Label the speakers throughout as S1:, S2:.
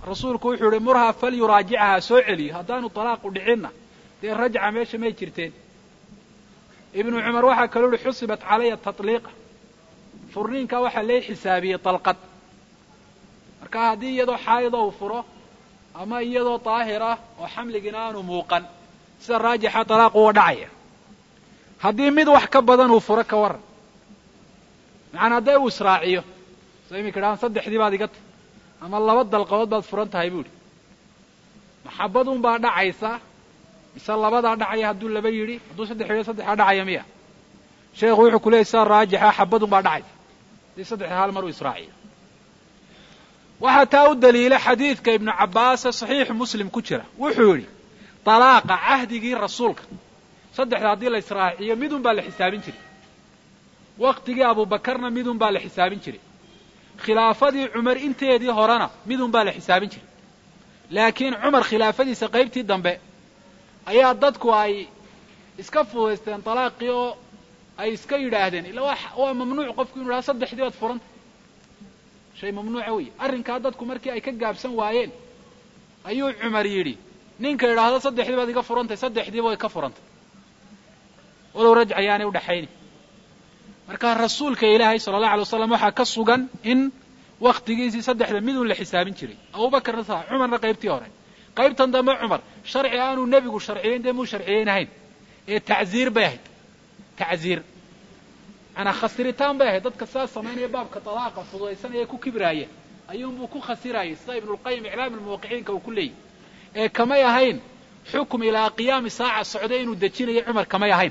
S1: rasuulku wuxuu yihi murhaa falyuraajicaha soo celiyo haddaanu talaaqu dhicinna dee rajca meesha may jirteen ibnu cumar waxaa kaloo yihi xusibat calaya tatliiqa furniinkaa waxaa lee xisaabiyey dalqad marka haddii iyadoo xaayida uu furo ama iyadoo daahir ah oo xamligina aanu muuqan sida raajixa talaaqu uga dhacaya haddii mid wax ka badan uu furo ka waran macanaa hadday uu israaciyo soo iminka idhahaan saddexdii baad iga tahy ama laba dalqadood baad furan tahay bu idhi maxabadun baa dhacaysa mise labadaa dhacaya hadduu laba yidhi hadduu saddex yidhi saddexdaa dhacaya miya sheekhu wuxuu ku leeyay sidaa raajixa xabadun baa dhacaysa hadii saddexda hal mar uu israaciyo waxaa taa u daliila xadiidka ibnu cabbaase saxiixu muslim ku jira wuxuu yidhi dalaaqa cahdigii rasuulka saddexda haddii la israaciyo midun baa la xisaabin jiray waktigii abubakarna midun baa la xisaabin jiray khilaafadii cumar inteedii horena midun baa la xisaabin jiray laakiin cumar khilaafadiisa qaybtii dambe ayaa dadku ay iska fudaysteen dalaaqii oo ay iska yidhaahdeen ila waa mamnuuc qofku inu yidhahdo saddexdii baad furanta shay mamnuuca wey arrinkaa dadku markii ay ka gaabsan waayeen ayuu cumar yidhi ninka yidhaahdo saddexdii baad iga furantay saddexdiiba way ka furantay walow rajc ayaanay udhaxayni marka rasuulka ilaahay sala allahu alay waslam waxaa ka sugan in waktigiisii saddexda midun la xisaabin jiray abubakarna saa cumarna qaybtii hore qaybtan dambe cumar sharci aanuu nebigu sharciyeyn dee muu sharciyeynahayn ee tacziir bay ahayd tacziir manaa khasiritaan bay ahayd dadka sidaas samaynaya baabka dalaaqa fududaysanaya ee ku kibraaya ayuunbuu ku khasirayay sida ibnulqayim iclaam almuwaqiciinka uu ku leeyahy ee kamay ahayn xukum ilaa qiyaami saaca socda inuu dejinayo cumar kamay ahayn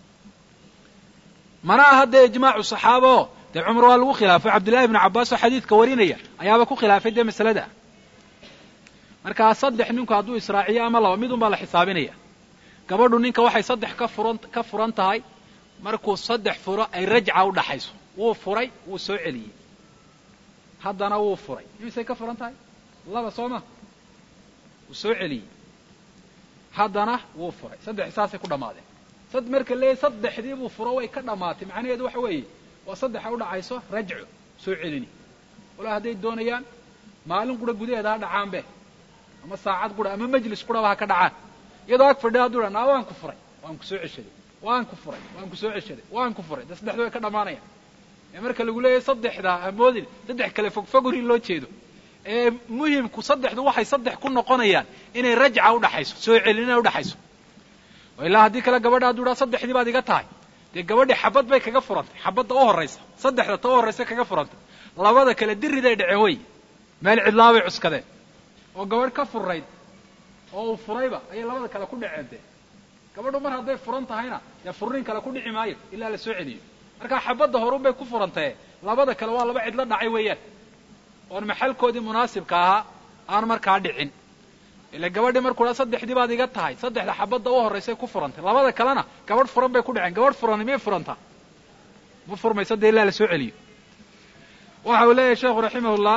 S1: mana aha dee ijmaacu saxaaba oo dee cumar waa lagu khilaafay cabdullahi ibnu cabbaas oo xadiidka warinaya ayaaba ku khilaafay dee masalada markaa saddex ninku hadduu israaciyo ama laba midun baa la xisaabinaya gabadhu ninka waxay saddex ka furan ka furan tahay markuu saddex furo ay rajca u dhaxayso wuu furay wuu soo celiyey haddana wuu furay imisay ka furan tahay laba soo ma wuu soo celiyey haddana wuu furay saddex saasay ku dhammaadeen sad marka leeyahy saddexdii buu furo way ka dhammaatay macnaheedu waxa weeye waa saddexa u dhacayso rajco soo celini walaa hadday doonayaan maalin qura gudaheeda ha dhacaanbe ama saacad qura ama majlis quraba ha ka dhacaan iyadoo ag fadhiya hadduu dha naa waan ku furay waan ku soo ceshaday waan ku furay waan ku soo ceshaday waan ku furay dee saddexda way ka dhammaanayaan ee marka lagu leeyahay saddexda hamoodin saddex kale fogfogor in loo jeedo ee muhimku saddexdu waxay saddex ku noqonayaan inay rajca udhaxayso soo celin inay udhaxayso ilaa haddii kale gabadha hadduu dhaa saddexdii baad iga tahay dee gabadhii xabad bay kaga furantay xabadda u horraysa saddexda ta u horraysa kaga furantay labada kale diriday dhaceen wey meel cidlaabay cuskadeen oo gabadh ka furayd oo uu furayba ayay labada kale ku dhaceen dee gabadhu mar hadday furan tahayna dee furniin kale ku dhici maayo ilaa la soo celiyo markaa xabadda horun bay ku furantae labada kale waa laba cidlo dhacay weeyaan oon maxalkoodii munaasibka ahaa aan markaa dhicin ila gabadhii markuu dhaa saddexdii baad iga tahay saddexda xabadda u horraysay ku furantay labada kalena gabadh furan bay ku dhaceen gabadh furani miyay furantaa ma furmayso dee ilaa la soo celiyo waxa uu leeyahay sheekhu raximahullah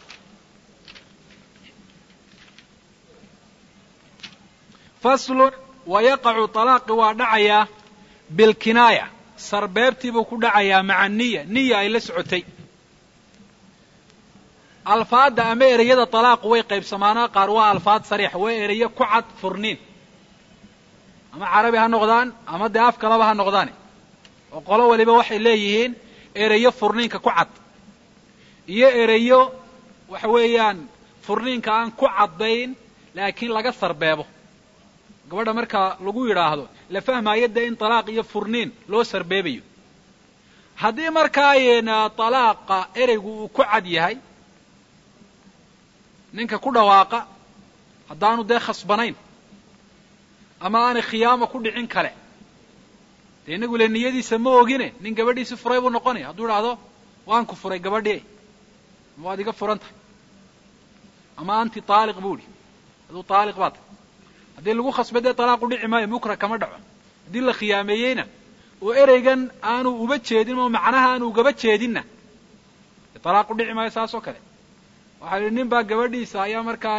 S1: faslun wayaqacu talaaqi waa dhacayaa bilkinaaya sarbeebtii buu ku dhacayaa maca niya niya ay la socotay alfaadda ama ereyada talaaqu way qaybsamaanaa qaar waa alfaad sariixa waa ereyo ku cad furniin ama carabi ha noqdaan ama dee af kalaba ha noqdaane oo qolo waliba waxay leeyihiin ereyo furniinka ku cad iyo ereyo waxa weeyaan furniinka aan ku caddayn laakiin laga sarbeebo gabadha marka lagu yidhaahdo la fahmaayo dee in talaaq iyo furniin loo sarbeebayo haddii markaa talaaqa ereygu uu ku cad yahay ninka ku dhawaaqa haddaanu dee khasbanayn ama aanay khiyaamo ku dhicin kale dee inagu le niyadiisa ma ogine nin gabadhiisi furay buu noqonaya hadduu idhaahdo waan ku furay gabadhii ama waad iga furan tahay ama anti taaliq buu idhi aduu taaliq baa tahay haddii lagu khasbay dee talaaqu dhici maayo mukra kama dhaco haddii la khiyaameeyeyna oo ereygan aanu uba jeedin oo macnaha aanu ugaba jeedinna dee talaaqu dhici maayo saas oo kale waxaa yidhi nin baa gabadhiisa ayaa markaa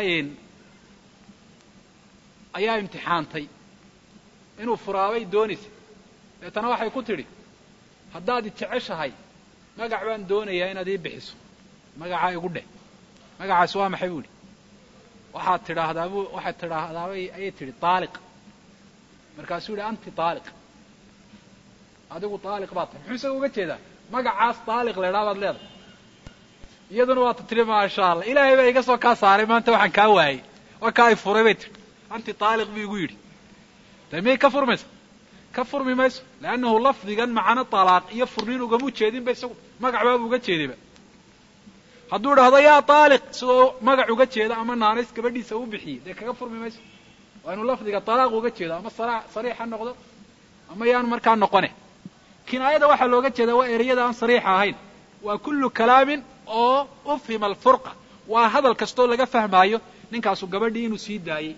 S1: ayaa imtixaantay inuu furaabay doonaysa deetana waxay ku tidhi haddaad i jeceshahay magac baan doonayaa inaad ii bixiso magacaa igu dheh magacaasi waa maxay buu idhi waxaad tidhaahdaa bu waxaad tidhaahdaabay ayay tidhi taaliq markaasuu yihi anti taaliq adigu taaliq baad tahay muxuu isaga uga jeedaa magacaas taaliq la idhaha baad leedahay iyaduna waata tidhi maasha allah ilaahay baa iga soo kaa saaray maanta waxaan kaa waayey waa kaa ay furay bay tidhi anti taaliq buu igu yidhi de miyay ka furmaysa ka furmi mayso leannahu lafdigan macano talaaq iyo furniin ugama ujeedinba isagu magac baabu uga jeedayba hadduu idhahdo yaa taaliq sidoo magac uga jeeda ama naanays gabadhiisa u bixiyey dee kaga furmi mayso waa inuu lafdiga talaaq uga jeedo ama sariix ha noqdo ama yaanu markaa noqone kinaayada waxaa looga jeedaa waa ereyada aan sariixa ahayn waa kullu kalaamin oo ufhima alfurqa waa hadal kastoo laga fahmaayo ninkaasu gabadhii inuu sii daayey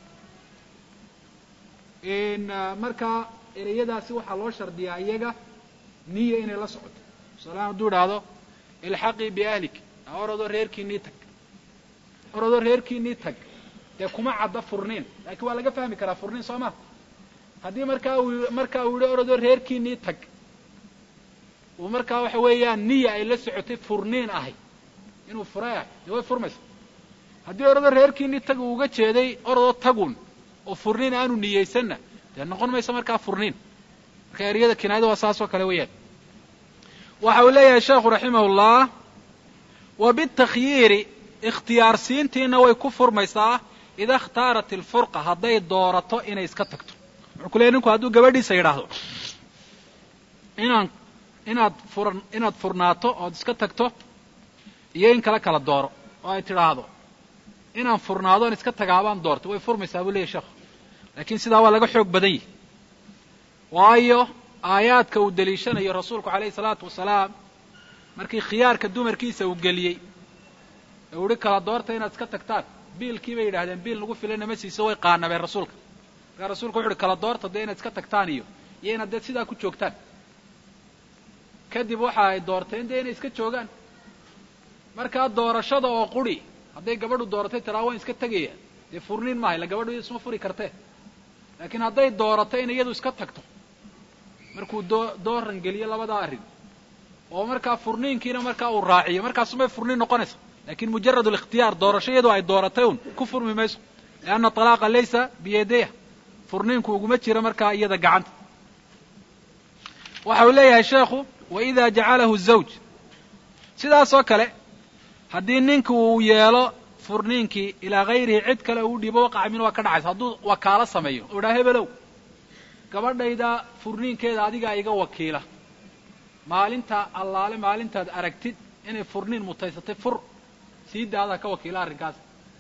S1: markaa ereyadaasi waxaa loo shardiyaa iyaga niya inay la socoto tusaalahaan hadduu idhaahdo ilxaqii biahlik orodoo reerkiinii tag orodoo reerkiinii tag dee kuma cadda furniin laakiin waa laga fahmi karaa furniin soo ma haddii markaa uu markaa uu yihi orodoo reerkiinii tag uu markaa waxa weeyaan niya ay la socotay furniin ahay inuu furay ahay dee way furmaysa haddii orodoo reerkiinii tag uu uga jeeday orodoo tagun oo furniin aanu niyeysanna dee noqon maysa markaa furniin marka eryada kinaayada waa saas oo kale weeyaan waxa uu leeyahay sheekhu raximahullah wa bitakhyiiri ikhtiyaarsiintiina way ku furmaysaa ida ikhtaarat ilfurqa hadday doorato inay iska tagto wuxuu ku leeyahy ninku hadduu gabadhiisa yidhaahdo inaan inaad furan inaad furnaato ood iska tagto iyo in kala kala dooro oo ay tidhaahdo inaan furnaado on iska tagaabaan doorto way furmaysaa buu leeyahy sheekhu laakiin sidaa waa laga xoog badan yahi waayo aayaadka uu deliishanayo rasuulku calayhi salaatu wasalaam markii khiyaarka dumarkiisa uu geliyey ee uhi kala doorta inaad iska tagtaan biilkii bay yidhahdeen biil nagu filana ma siiso way qaanabeen rasuulka markaa rasuulku wuxu uhi kala doorta dee inaad iska tagtaan iyo iyo inaad dee sidaa ku joogtaan kadib waxa ay doorteen dee inay iska joogaan markaa doorashada oo quri hadday gabadhu dooratay tiraa waan iska tegaya dee furniin maaha illa gabadhu iyadu isma furi kartee laakiin hadday doorato in iyadu iska tagto markuu doo dooran geliyo labadaa arrin oo markaa furniinkiina markaa uu raaciyo markaasumay furniin noqonaysa lakin mujarad alikhtiyaar doorasho iyadoo ay dooratay un ku furmi mayso lianna talaaqa laysa biyadayha furniinku uguma jiro markaa iyada gacanta waxa uu leeyahay sheekhu wa ida jacalahu zawj sidaas oo kale haddii ninka uu yeelo furniinkii ilaa hayrihi cid kale uu dhiibo waqaca min waa ka dhacaysa hadduu wakaalo sameeyo oo idhaa hebelow gabadhayda furniinkeeda adigaa iga wakiila maalinta allaale maalintaad aragtid inay furniin mutaysatay fur sii daadaa ka wakiila arrinkaas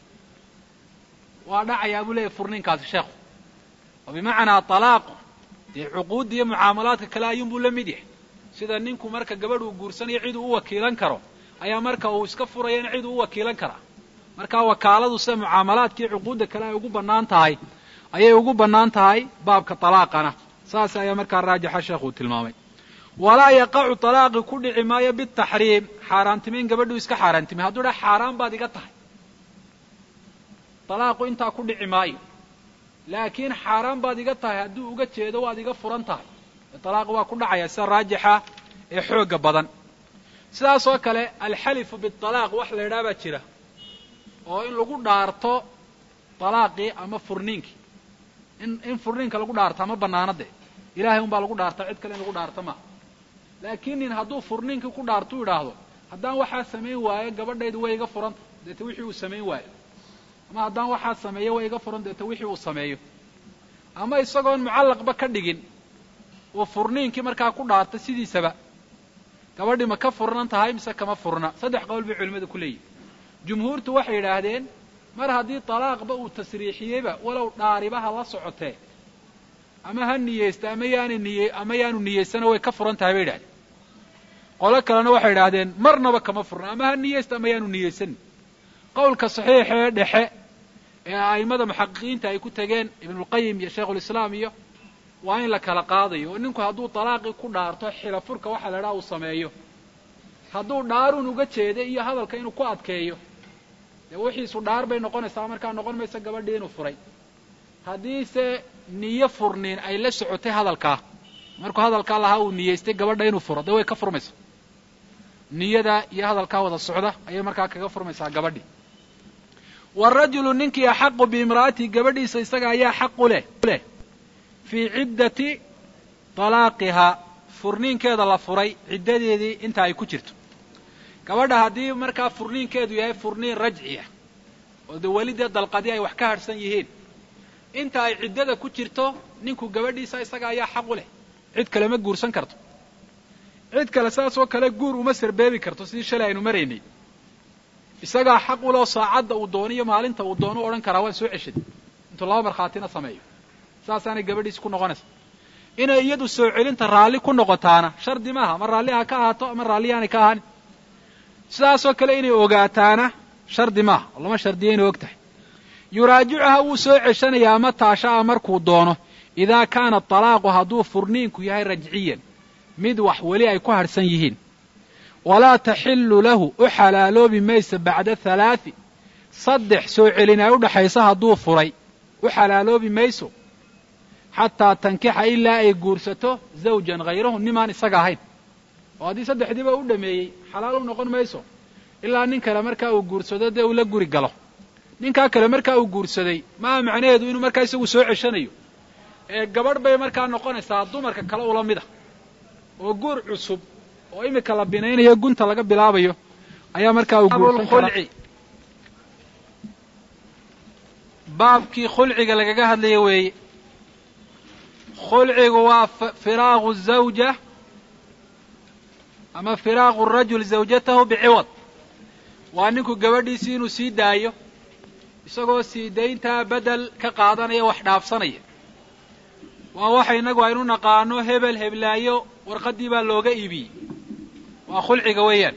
S1: waa dhacayaa buu leeyahy furniinkaasi sheekhu oo bimacnaa talaaqu dee cuquudda iyo mucaamalaadka kale ayuunbuu la mid yahay sida ninku marka gabadh uu guursanayo cid uu u wakiilan karo ayaa marka uu iska furayana cid uu u wakiilan karaa markaa wakaaladu sida mucaamalaadka iyo cuquudda kale ay ugu bannaan tahay ayay ugu bannaan tahay baabka talaaqana saas ayaa markaa raajixa sheekhu tilmaamay walaa yaqacu talaaqi ku dhici maayo bitaxriim xaaraantimayn gabadhuu iska xaaraantimay hadduu dha xaaraan baad iga tahay talaaqu intaa ku dhici maayo laakiin xaaraan baad iga tahay hadduu uga jeedo waad iga furan tahay talaaqi waa ku dhacaya sida raajixa ee xooga badan sidaas oo kale alxalifu bitalaaq wax la idhaha baa jira oo in lagu dhaarto talaaqii ama furniinkii in in furniinka lagu dhaartaa ma banaana de ilahay un baa lagu dhaartaa cid kale in lagu dhaarta maaha laakiin nin hadduu furniinkii ku dhaartuu idhaahdo haddaan waxaa samayn waayo gabadhaydu way iga furanta deeta wixii uu samayn waayo ama haddaan waxaa sameeyo way iga furan deeta wixii uu sameeyo ama isagoon mucallaqba ka dhigin uu furniinkii markaa ku dhaarta sidiisaba gabadhii ma ka furnan tahay mise kama furna saddex qowl bay culimmadu ku leeyihin jumhuurtu waxay yidhaahdeen mar haddii talaaqba uu tasriixiyeyba walow dhaaribaha la socotee ama ha niyeysta ama yaana niye ama yaanu niyeysana way ka furan tahay bay yidhahdeen qolo kalena waxay idhaahdeen marnaba kama furna ama ha niyeysta ama yaanu niyeysanin qowlka saxiixee dhexe ee a'immada muxaqiqiinta ay ku tegeen ibnulqayim iyo shaykhulislaam iyo waa in la kala qaadayo oo ninku hadduu talaaqii ku dhaarto xilafurka waxa la idhaha uu sameeyo hadduu dhaarun uga jeeda iyo hadalka inuu ku adkeeyo dee wixiisu dhaar bay noqonaysaa markaa noqon maysa gabadhii inuu furay haddiise niyo furniin ay la socotay hadalkaa markuu hadalkaa lahaa uu niyeystay gabadha inuu furo dee way ka furmaysa niyada iyo hadalkaa wada socda ayay markaa kaga furmaysaa gabadhii waarajulu ninkii axaqu biimra'atihi gabadhiisa isaga ayaa xaq u leh leh fii ciddati talaaqihaa furniinkeeda la furay ciddadeedii inta ay ku jirto gabadha haddii markaa furniinkeedu yahay furniin rajciya oo de weli dee dalqadii ay wax ka hadhsan yihiin inta ay ciddada ku jirto ninku gabadhiisa isaga ayaa xaq u leh cid kale ma guursan karto cid kale saas oo kale guur uma sarbeebi karto sidii shalay aynu maraynay isagaa xaq u leh oo saacadda uu doono iyo maalinta uu doono u odhan karaa waan soo ceshaday intuu laba markhaatina sameeyo saasaanay gabadhiisi ku noqonaysa inay iyadu soo celinta raalli ku noqotaana shardi maaha ama raalli ha ka ahaato ama raalli aanay ka ahaanin sidaasoo kale inay ogaataana shardi maaha oo lama shardiya inay og tahay yuraajicuha wuu soo ceshanayaa mataa sha'a markuu doono idaa kaana talaaqu hadduu furniinku yahay rajciyan mid wax weli ay ku hadhsan yihiin walaa taxillu lahu u xalaaloobi maysa bacda halaathi saddex soo celin ay u dhaxaysa hadduu furay u xalaaloobi mayso xataa tankixa ilaa ay guursato zawjan hayrahu nimaan isaga ahayn oo haddii saddexdiiba u dhameeyey xalaal u noqon mayso ilaa nin kale markaa uu guursado dee uu la guri galo ninkaa kale markaa uu guursaday maa macnaheedu inuu markaa isagu soo ceshanayo ee gabadh bay markaa noqonaysaa dumarka kale ula mid a oo guur cusub oo iminka la binaynayo gunta laga bilaabayo ayaa markaa uu guursan karaa baabkii khulciga lagaga hadlaya weeye khulcigu waa firaaqu zawja ama firaaqu rajul zawjatahu biciwad waa ninku gabadhiisii inuu sii daayo isagoo sii dayntaa bedel ka qaadanaya wax dhaafsanaya waa waxa innagu aynu naqaano hebel heblaayo warqaddii baa looga iibiyey waa khulciga weeyaan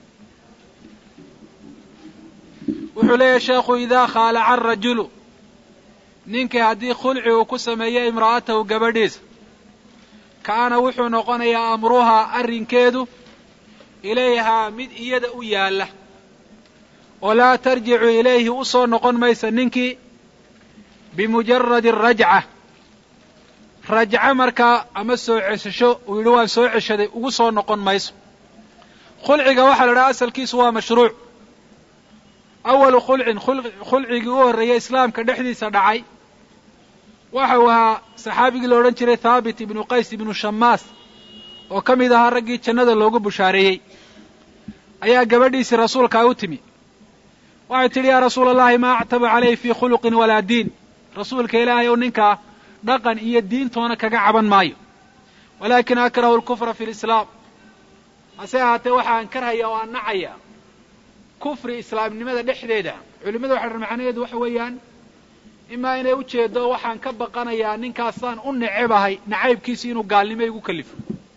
S1: wuxuu leeyahay sheekhu idaa khaalaca arajulu ninkii haddii khulci uu ku sameeyo imra'atahu gabadhiisa kaana wuxuu noqonayaa amruhaa arrinkeedu ilayhaa mid iyada u yaalla oo laa tarjicu ilayhi u soo noqon maysa ninkii bimujaradi arajca rajco markaa ama soo cesasho uu yidhi waan soo ceshaday ugu soo noqon mayso khulciga waxaa la idhaha asalkiisu waa mashruuc awalu khulcin khulcigii u horreeyey islaamka dhexdiisa dhacay waxa uu ahaa saxaabigii la odhan jiray thaabit ibnu qays ibnu shamaas oo ka mid ahaa raggii jannada loogu bushaareeyey ayaa gabadhiisii rasuulkaa u timi waxay tidhi yaa rasuula allahi maa actabu calayhi fii khuluqin walaa diin rasuulka ilaahay ou ninkaa dhaqan iyo diintoona kaga caban maayo walaakin akrahu alkufra fi lislaam hase ahaatee waxaan karhaya oo aan nacaya kufri islaamnimada dhexdeeda culimmada waxa dhan macnaheedu waxa weeyaan imaa inay ujeedo waxaan ka baqanayaa ninkaasaan u necebahay nacaybkiisi inuu gaalnimo igu kalifo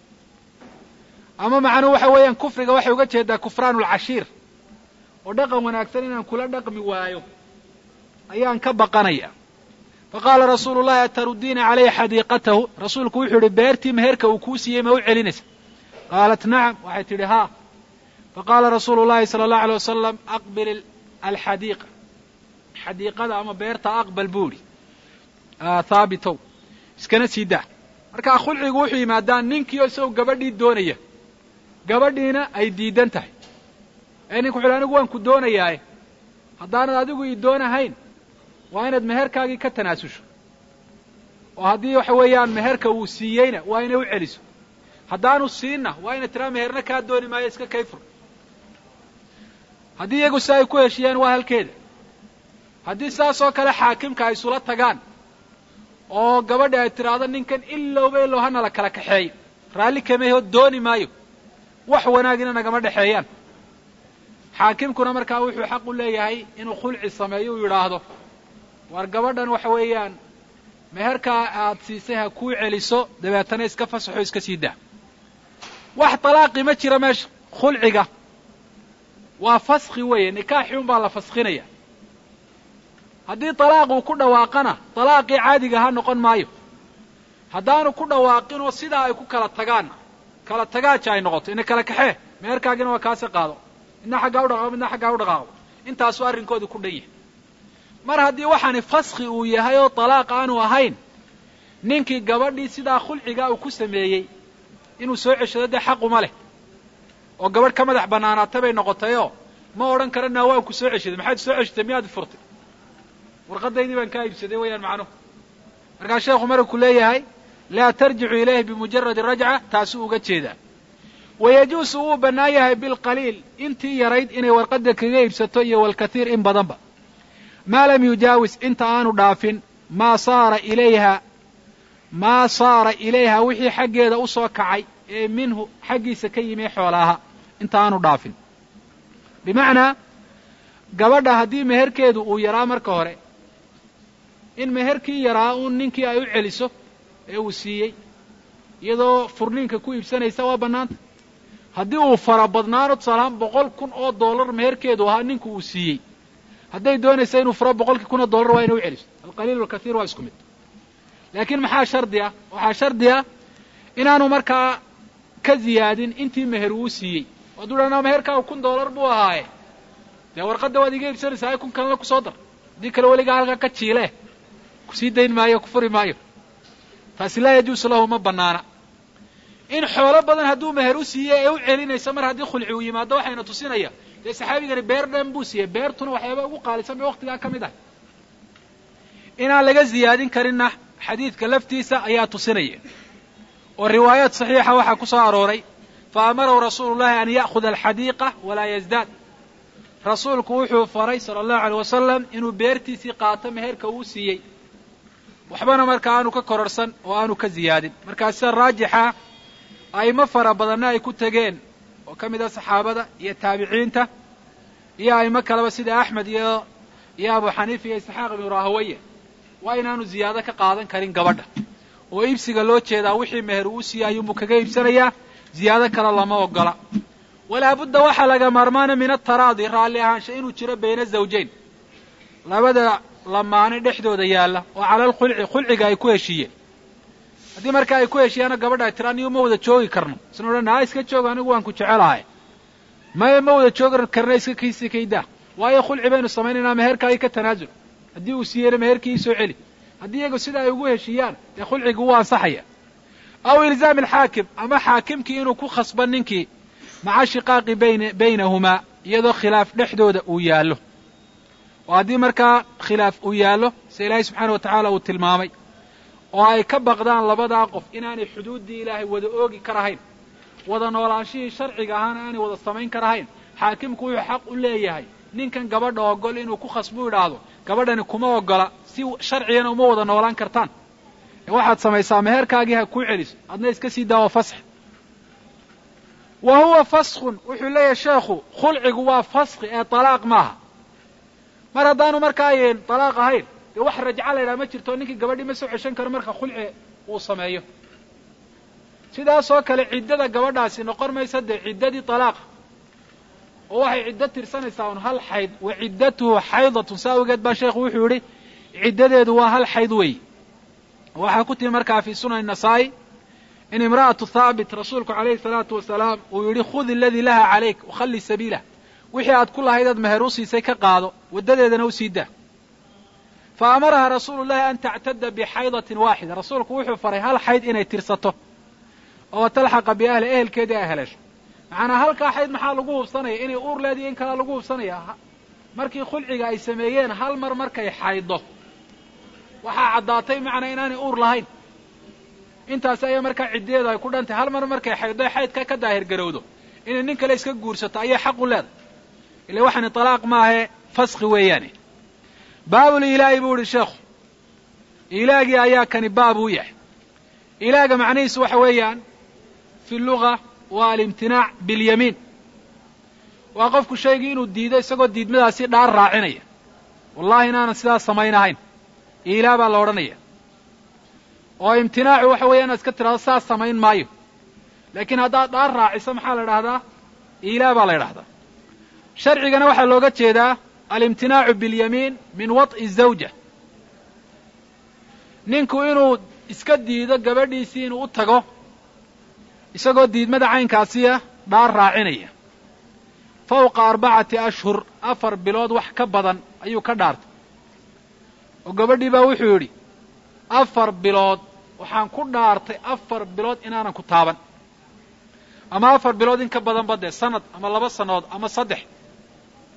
S1: ama macnuhu waxa weeyaan kufriga waxay uga jeedaa kufraan ulcashiir oo dhaqan wanaagsan inaan kula dhaqmi waayo ayaan ka baqanaya faqaala rasuulu llahi atarudiina calayhi xadiiqatahu rasuulku wuxuu yihi beertii meherka uu kuu siiyey ma u celinaysa qaalat nacam waxay tidhi haa faqaala rasuulu llahi sala allahu alay wasalam aqbil alxadiiqa xadiiqada ama beerta aqbal buu idhi thaabitow iskana sii daa markaa khulcigu wuxuu yimaadaan ninkiio isagoo gabadhii doonaya gabadhiina ay diidan tahay ee ninku wuxu uhi anigu waan ku doonayaaye haddaanad adigu ii doonahayn waa inaad meherkaagii ka tanaasusho oo haddii waxa weeyaan meherka uu siiyeyna waa inay u celiso haddaanu siinna waa inay tiraa meherna kaa dooni maayo iska kayfur haddii iyagu si ay ku heshiyeen waa halkeeda haddii saas oo kale xaakimka ay isula tagaan oo gabadhi ay tidhaahdo ninkan ilowba ilow hana la kala kaxeeyo raalli kameho dooni maayo wax wanaagina nagama dhexeeyaan xaakimkuna markaa wuxuu xaq u leeyahay inuu khulci sameeyo uu yidhaahdo war gabadhan waxa weeyaan meherkaa aad siisay ha kuu celiso dabeetana iska fasaxo iska sii daa wax talaaqi ma jira meesha khulciga waa faskhi weeye nikaaxi un baa la faskhinaya haddii talaaq uu ku dhawaaqana talaaqii caadiga ha noqon maayo haddaanu ku dhawaaqinoo sidaa ay ku kala tagaanna kala tagaaja ay noqoto ina kala kaxee meherkaagina waa kaasi qaado midna xaggaa u dhaqaaqo midna xaggaa u dhaqaaqo intaasuu arrinkoodu ku dhan yahay mar haddii waxaani faskhi uu yahay oo talaaq aanu ahayn ninkii gabadhii sidaa khulcigaa uu ku sameeyey inuu soo ceshado dee xaquma leh oo gabadh ka madax bannaanaata bay noqotayoo ma odhan karana waan ku soo ceshaday maxaad soo ceshatay miyaad furtay warqadaydii baan kaa iibsaday weeyaan macnuhu markaa sheekhu marku leeyahay laa tarjicu ilayhi bimujaradi rajca taasuu uga jeedaa wayajuusu wuu bannaan yahay bilqaliil intii yarayd inay warqadda kaga iibsato iyo walkathiir in badanba maa lam yujaawis inta aanu dhaafin maa saara ilayha maa saara ilayha wixii xaggeeda u soo kacay ee minhu xaggiisa ka yimi xoolaaha inta aanu dhaafin bimacnaa gabadha haddii meherkeedu uu yaraa marka hore in meherkii yaraa uun ninkii ay u celiso ee uu siiyey iyadoo furniinka ku iibsanaysa waa bannaanta haddii uu fara badnaano tusaalahaan boqol kun oo dollar meherkeedu ahaa ninku uu siiyey hadday doonaysa inuu furo boqolkii kun oo dollar waa inay u celiso alqaliil walkathiir waa isku mid laakiin maxaa shardi ah waxaa shardi ah inaanu markaa ka ziyaadin intii meher uu siiyey hadduu dhanaa meherkaagu kun dollar buu ahaaye dee warqadda waad iga iibsanaysaa ay kun kalena kusoo dar haddii kale weligaa halkaa ka jiile kusii dayn maayo ku furi maayo taasi laa yajuusu lahu ma bannaana in xoolo badan hadduu meher u siiyey ee u celinaysa mar haddii khulci uu yimaado waxayna tusinaya dee saxaabigani beer dhan buu siiyey beertuna waxyaaba ugu qaalisan bay waktigaa ka mid ahay inaan laga ziyaadin karinna xadiidka laftiisa ayaa tusinaya oo riwaayaad saxiixa waxaa ku soo arooray fa amarahu rasuulu llahi an ya'khuda alxadiiqa walaa yazdaad rasuulku wuxuu faray sala allahu aleyh wasalam inuu beertiisii qaato meherka uu siiyey waxbana marka aanu ka kororsan oo aanu ka ziyaadin markaa sida raajixa a'imo fara badanna ay ku tegeen oo ka mid ah saxaabada iyo taabiciinta iyo a'imo kaleba sida axmed iyo iyo abu xaniifa iyo isxaaq ibnu rahaweye waa inaanu ziyaado ka qaadan karin gabadha oo iibsiga loo jeedaa wixii meher uu siiyey ayuunbuu kaga iibsanayaa ziyaado kale lama ogola walaa budda waxaa laga maarmaana min ataraadi raalli ahaansha inuu jiro bayna zawjayn labada lamaane dhexdooda yaalla oo cala alkhulci khulciga ay ku heshiiyeen haddii marka ay ku heshiiyaano gabadha ay tira anigu ma wada joogi karno isna odhan aa iska joog anigu waan ku jecelahay maya ma wada joogi karna iska kiisi kaydaa waayo khulci baynu samaynaynaa meherkaagii ka tanaasul haddii uu siiyeyna meherkii soo celi haddii iyagu sida ay ugu heshiiyaan dee khulcigi wuu ansaxaya aw ilzaam alxaakim ama xaakimkii inuu ku khasban ninkii maca shiqaaqi bayn baynahumaa iyadoo khilaaf dhexdooda uu yaallo oo haddii markaa khilaaf uu yaallo sida ilaahay subxaana wa tacaala uu tilmaamay oo ay ka baqdaan labadaa qof inaanay xuduuddii ilaahay wada oogi karahayn wada noolaanshihii sharciga ahaana aanay wada samayn karahayn xaakimku wuxuu xaq u leeyahay ninkan gabadha ogol inuu ku khasbu idhaahdo gabadhani kuma ogola si sharcigana uma wada noolaan kartaan ee waxaad samaysaa meherkaagii ha kuu celiso adna iska sii daawo fasax wa huwa faskun wuxuu leeyahay sheekhu khulcigu waa faski ee talaaq maaha mar haddaanu markaa talaaq ahayn dee wax rajca la ydhaha ma jirto ninkii gabadhii ma soo ceshan karo marka khulci uu sameeyo sidaasoo kale ciddada gabadhaasi noqon maysa dee ciddadii talaaqa oo waxay ciddo tirsanaysaa un hal xayd wa ciddatuhu xaydatun saa awgeed baa sheekhu wuxuu yidhi ciddadeedu waa hal xayd weey waxaa ku timi markaa fii sunan nasaa'i in imra'atu thaabit rasuulku calayhi salaatu wasalaam uu yidhi khud iladii laha calayk wakhalli sabiilah wixii aad ku lahayd aad meher u siisay ka qaado waddadeedana u sii daa fa amaraha rasuulu llahi an tactada bixaydatin waaxida rasuulku wuxuu faray hal xayd inay tirsato oo talxaqa biahli ehelkeedii ay haleesho macanaa halkaa xayd maxaa lagu hubsanaya inay uur leediyo in kalea lagu hubsanaya markii khulciga ay sameeyeen hal mar markay xayddo waxaa caddaatay macnaa inaanay uur lahayn intaasi ayaa markaa ciddeedu ay ku dhantay hal mar markay xayddo xaydka ka daahir garowdo inay nin kale iska guursato ayay xaq u leedahay ila waxaani talaaq maahae faski weeyaane baabul ilaahi buu ihi sheekhu ilaagii ayaa kani baab u yahay ilaaga macnihiisu waxa weeyaan fi luga waa alimtinaac bilyamiin waa qofku shaygii inuu diido isagoo diidmadaasi dhaar raacinaya wallahi inaanan sidaas samaynahayn iilaa baa la odhanaya oo imtinaacu waxa weeya inaad iska tidhahdo saas samayn maayo laakiin haddaad dhaar raaciso maxaa la idhahdaa iilaa baa la idhahdaa sharcigana waxaa looga jeedaa alimtinaacu biاlyamiin min waط'i الzawja ninku inuu iska diido gabadhiisii inuu u tago isagoo diidmada caynkaasiya dhaar raacinaya fawqa arbacati ashhur afar bilood wax ka badan ayuu ka dhaartay oo gabadhii baa wuxuu yidhi afar bilood waxaan ku dhaartay afar bilood inaanan ku taaban ama afar bilood in ka badanba dee sanad ama laba sannadood ama saddex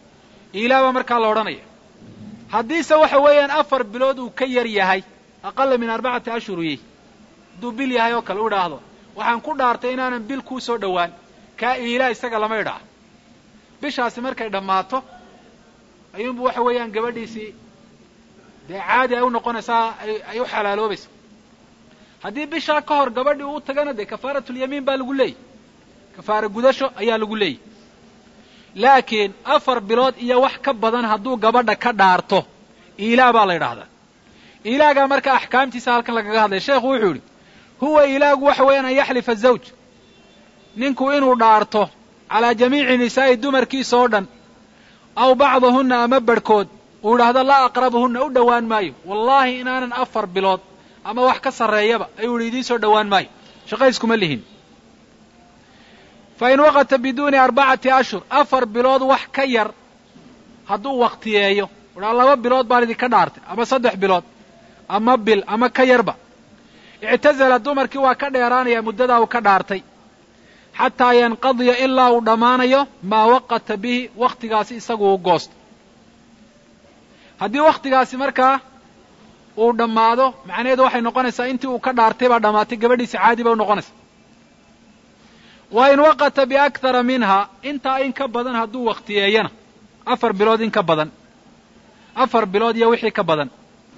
S1: iilaa baa markaa la odhanaya haddiise waxa weeyaan afar bilood uu ka yar yahay aqala min arbacati ashhuriyi hadduu bil yahay oo kale u idhaahdo waxaan ku dhaartay inaanan bil kuu soo dhowaan kaa iilaa isaga lama idhaa bishaasi markay dhammaato ayuunbu waxa weeyaan gabadhiisii dee caadi ay u noqonaysaa ay u xalaaloobaysa haddii bishaa ka hor gabadhii uu tagana dee kafaaratulyamiin baa lagu leeyay kafaara gudasho ayaa lagu leeyay laakiin afar bilood iyo wax ka badan hadduu gabadha ka dhaarto iilaa baa la yidhaahdaa iilaagaa marka axkaamtiisa halkan lagaga hadlaya sheekhu wuxuu yidhi huwa iilaagu waxa weeyaan an yaxlifa zawj ninku inuu dhaarto calaa jamiici nisaa'i dumarkiisa oo dhan aw bacdahunna ama barhkood uu idhaahdo laa aqrabuhunna u dhowaan maayo wallaahi inaanan afar bilood ama wax ka sarreeyaba ayuu idhi idiin soo dhowaan maayo shaqayskuma lihin fa in waqata biduuni arbacati ashhur afar bilood wax ka yar hadduu wakhtiyeeyo udhaa laba bilood baan idinka dhaartay ama saddex bilood ama bil ama ka yarba ictazala dumarkii waa ka dheeraanaya muddadaa uu ka dhaartay xataa yanqadiya ilaa uu dhammaanayo maa waqata bihi wakhtigaasi isagu u goosto haddii wakhtigaasi markaa uu dhammaado macnaheedu waxay noqonaysaa intii uu ka dhaartay baa dhammaatay gabadhiisi caadi ba u noqonaysa wa in waqata biakthara minha intaa in ka badan hadduu wakhtiyeeyana afar bilood in ka badan afar bilood iyo wixii ka badan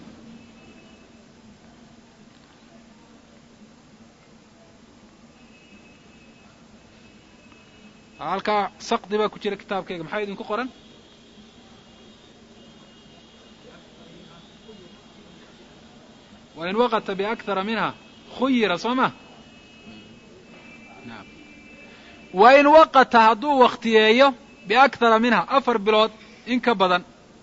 S1: halkaa sakdi baa ku jira kitaabkayga maxaa idinku qoran wa in waqata biakthara minha khuyira soo ma wa in waqata hadduu wakhtiyeeyo biakthara minha afar bilood in ka badan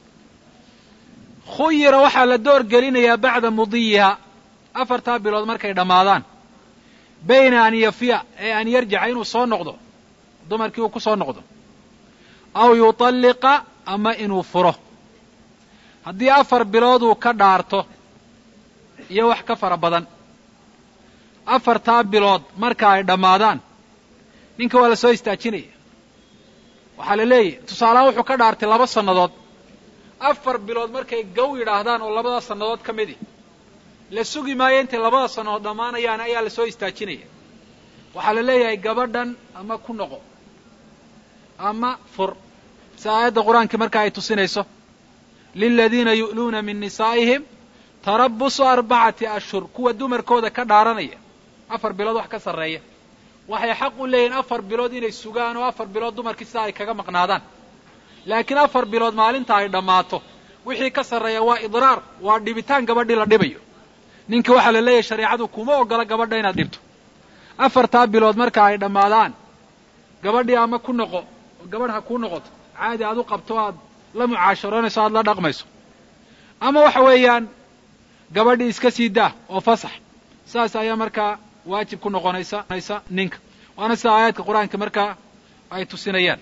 S1: khuyira waxaa la door gelinayaa bacda mudiyiha afartaa bilood markay dhammaadaan bayna an yafiya ee an yarjaca inuu soo noqdo dumarkii uu ku soo noqdo aw yutalliqa ama inuu furo haddii afar bilood uu ka dhaarto iyo wax ka fara badan afartaa bilood marka ay dhammaadaan ninka waa la soo istaajinaya waxaa la leeyahy tusaalahaan wuxuu ka dhaartay laba sannadood afar bilood markay gow yidhaahdaan oo labada sannadood ka midi la sugi maayo intay labada sannadood dhammaanayaan ayaa la soo istaajinaya waxaa la leeyahay gabadhan ama ku noqo ama fur si aayadda qur-aankii markaa ay tusinayso liladiina yu'luuna min nisaa'ihim tarabusu arbacati ashhur kuwa dumarkooda ka dhaaranaya afar bilood wax ka sarreeya waxay xaq u leeyihin afar bilood inay sugaan oo afar bilood dumarkii sidaa ay kaga maqnaadaan laakiin afar bilood maalinta ay dhammaato wixii ka sarreeya waa idraar waa dhibitaan gabadhii la dhibayo ninkii waxaa la leeyahay shareecadu kuma ogola gabadha inaad dhibto afartaa bilood marka ay dhammaadaan gabadhii ama ku noqo oo gabadh ha kuu noqoto caadi aad u qabto aad la mucaasharoonayso aad la dhaqmayso ama waxa weeyaan gabadhii iska sii daa oo fasax saas ayaa markaa waajib ku noqonaysa ninka waana sida aayaadka qur-aanka markaa ay tusinayaan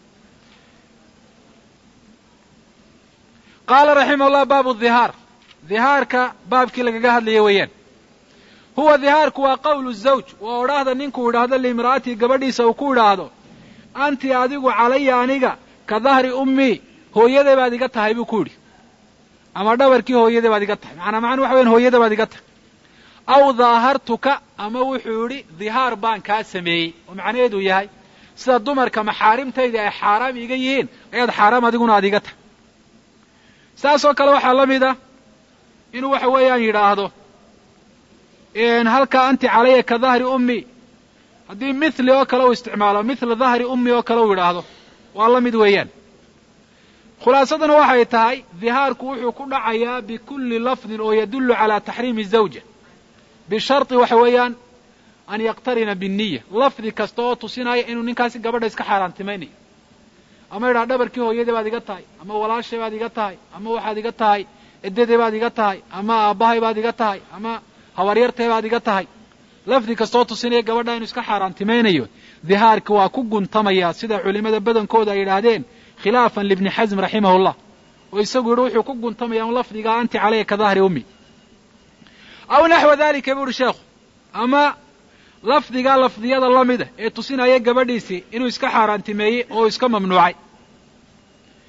S1: qaala raximah llah baabu dhihaar dhihaarka baabkii lagaga hadlaya weeyaan huwa dhihaarku waa qawlu zawj waa odhaahda ninkuu idhaahdo liimra'atii gabadhiisa uu ku idhaahdo anti adigu calaya aniga ka dahri ummii hooyaday baad iga tahay buu ku yidhi ama dhabarkii hooyaday baad iga tahay macanaa macana waxa weyan hooyada baad iga tahay aw daahartuka ama wuxuu yidhi dhihaar baan kaa sameeyey oo macnaheedu yahay sida dumarka maxaarimtayda ay xaaraam iga yihiin ayaad xaaraam adiguna aad iga tahay saasoo kale waxaa la mid ah inuu waxa weeyaan yidhaahdo halkaa anti calaya ka dahri ummi haddii mithli oo kale uu isticmaalo mithla dahri ummi oo kale uu yidhaahdo waa la mid weeyaan khulaasaduna waxay tahay dhihaarku wuxuu ku dhacayaa bikulli lafdin oo yadullu calaa taxriimi zawja bisharti waxa weeyaan an yaqtarina binniya lafdi kasta oo tusinaya inuu ninkaasi gabadha iska xaaraantimaynayo ama yidhaha dhabarkii hooyadii baad iga tahay ama walaashay baad iga tahay ama waxaad iga tahay edaday baad iga tahay ama aabbahay baad iga tahay ama habaryartay baad iga tahay lafdi kasta oo tusinaya gabadha inuu iska xaaraantimaynayo dhihaarka waa ku guntamaya sida culimada badankooda ay yidhaahdeen khilaafan libni xasm raximahullah oo isagu yidhi wuxuu ku guntamaya un lafdigaa anti calaya ka dahri ummi aw naxwa dalika buu uhi sheekhu ama lafdigaa lafdiyada la mida ee tusinaya gabadhiisii inuu iska xaaraantimeeyey oo iska mamnuucay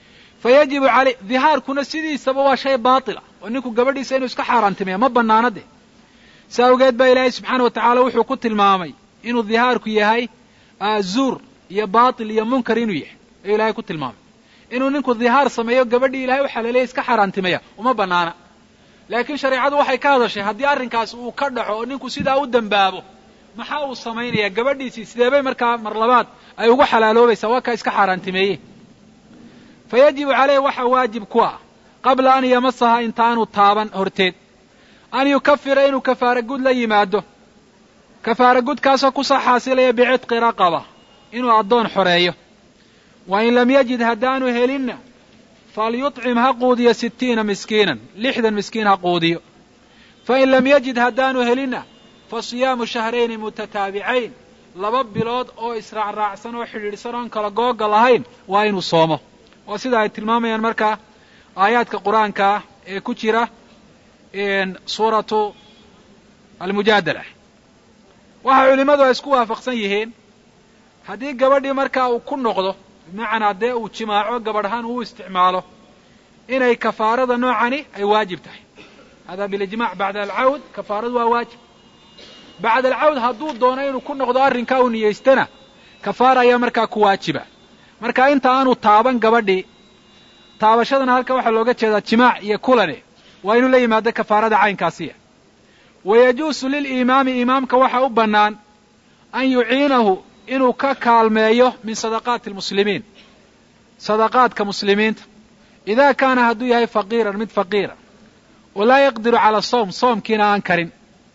S1: fa yajibu aley dihaarkuna sidiisaba waa shay baatila oo ninku gabadhiisa inuu iska xaaraantimeeya ma bannaana de si awgeed baa ilaahay subxaana wa tacaala wuxuu ku tilmaamay inuu dihaarku yahay zuur iyo baatil iyo munkar inuu yahay ayuu ilahay ku tilmaamay inuu ninku dihaar sameeyo gabadhii ilahay u xaleelaya iska xaaraantimeeya uma bannaana laakiin shareecadu waxay ka hadashay haddii arrinkaas uu ka dhaco oo ninku sidaa u dembaabo maxaa uu samaynayaa gabadhiisii sideebay markaa mar labaad ay ugu xalaaloobaysaa waa kaa iska xaaraantimeeye fa yajibu caleyh waxaa waajib ku ah qabla an yamasaha intaanu taaban horteed an yukafira inuu kafaara gud la yimaado kafaara gudkaasoo kusoo xaasilaya bicitqi raqaba inuu addoon xoreeyo wa in lam yajid haddaanu helinna falyuطcim ha quudiyo sittiina miskiinan lixdan miskiin ha quudiyo fa in lam yajid haddaanu helinna fa siyaamu shahrayni mutataabicayn laba bilood oo israacraacsan oo xidhiidhsan oon kala googa lahayn waa inuu soomo waa sida ay tilmaamayaan markaa aayaadka qur-aanka ah ee ku jira suuratu almujaadala waxa culimmadu ay isku waafaqsan yihiin haddii gabadhii markaa uu ku noqdo bimacnaa dee uu jimaaco gabadhaan uu isticmaalo inay kafaarada noocani ay waajib tahay hada bilijmac bacda alcawd kafaaradu waa waajib bacda alcawd hadduu doono inuu ku noqdo arrinkaa uu niyeystana kafaara ayaa markaa ku waajiba marka inta aanu taaban gabadhii taabashadana halka waxaa looga jeedaa jimaac iyo kulane waa inuu la yimaado kafaarada caynkaasiya wa yajuusu liliimaami imaamka waxaa u bannaan an yuciinahu inuu ka kaalmeeyo min sadaqaati almuslimiin sadaqaadka muslimiinta idaa kaana hadduu yahay faqiiran mid faqiira oo laa yaqdiru cala sawm soomkiina aan karin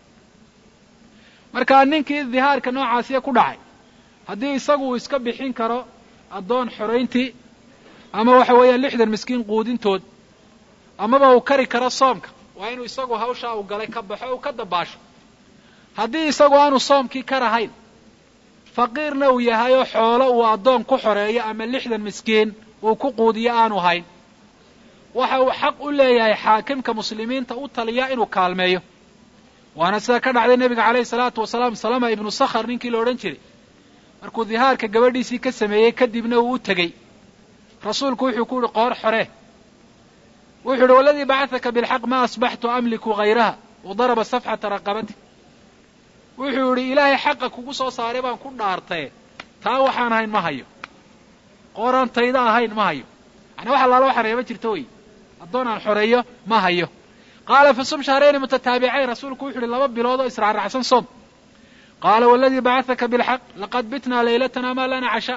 S1: markaa ninkii dihaarka noocaasiya ku dhacay haddii isagu uu iska bixin karo addoon xorayntii ama waxa weeyaan lixdan miskiin quudintood amaba uu kari karo soomka waa inuu isagu hawshaa uu galay ka baxo uu ka dabaasho haddii isagu aanu soomkii ka rahayn faqiirna uu yahay oo xoolo uu addoon ku xoreeyo ama lixdan miskiin uu ku quudiyo aanu hayn waxa uu xaq u leeyahay xaakimka muslimiinta u taliya inuu kaalmeeyo waana sida ka dhacday nebiga calayhi salaatu wasalaam salama ibnu sakhar ninkii la odhan jiray markuu dihaarka gabadhiisii ka sameeyey kadibna uu u tegey rasuulku wuxuu ku yihi qoor xoree wuxuu yihi waladii bacahaka bilxaq ma asbaxtu amliku hayraha wa daraba safxata raqabati wuxuu yidhi ilaahay xaqa kugu soo saaray baan ku dhaartaye taa waxaan ahayn ma hayo qooraan tayda ahayn ma hayo yani wax allaala waxaan reeba jirta wey addoon aan xoreeyo ma hayo qaala fa sum shahrayni mutataabicayn rasuulku wuxu uhi laba bilood oo israaracsan soom qaala waladii bacahaka bilxaq laqad bitnaa laylatana maa lana cashaa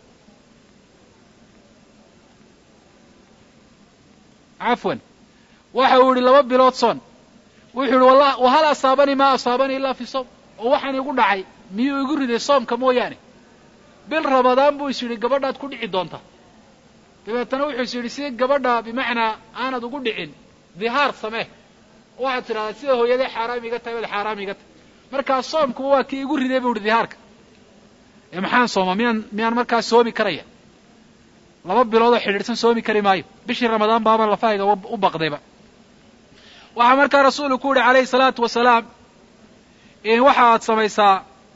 S1: cafwan waxa uu yihi laba bilood soon wuxuu yihi wahal asaabanii maa asaabanii ilaa fi sawm oo waxaan igu dhacay miyuu igu riday soomka mooyaane bil rabadaan buu is yidhi gabadhaad ku dhici doonta dabeetana wuxuu is yidhi si gabadha bimacnaa aanad ugu dhicin dihaar samee waxaad tidhahdaa sida hooyaday xaaraam iga tahay baad xaaraam iga tahay markaa soomkuba waa kii igu riday buu ihi dihaarka ee maxaan sooma miyaan miyaan markaa soomi karaya laba biloodoo xidhiidhsan soomi kari maayo bishii ramadaan baaba lafahayga u baqdayba waxaa markaa rasuulku ku yihi calayhi salaatu wasalaam waxa aad samaysaa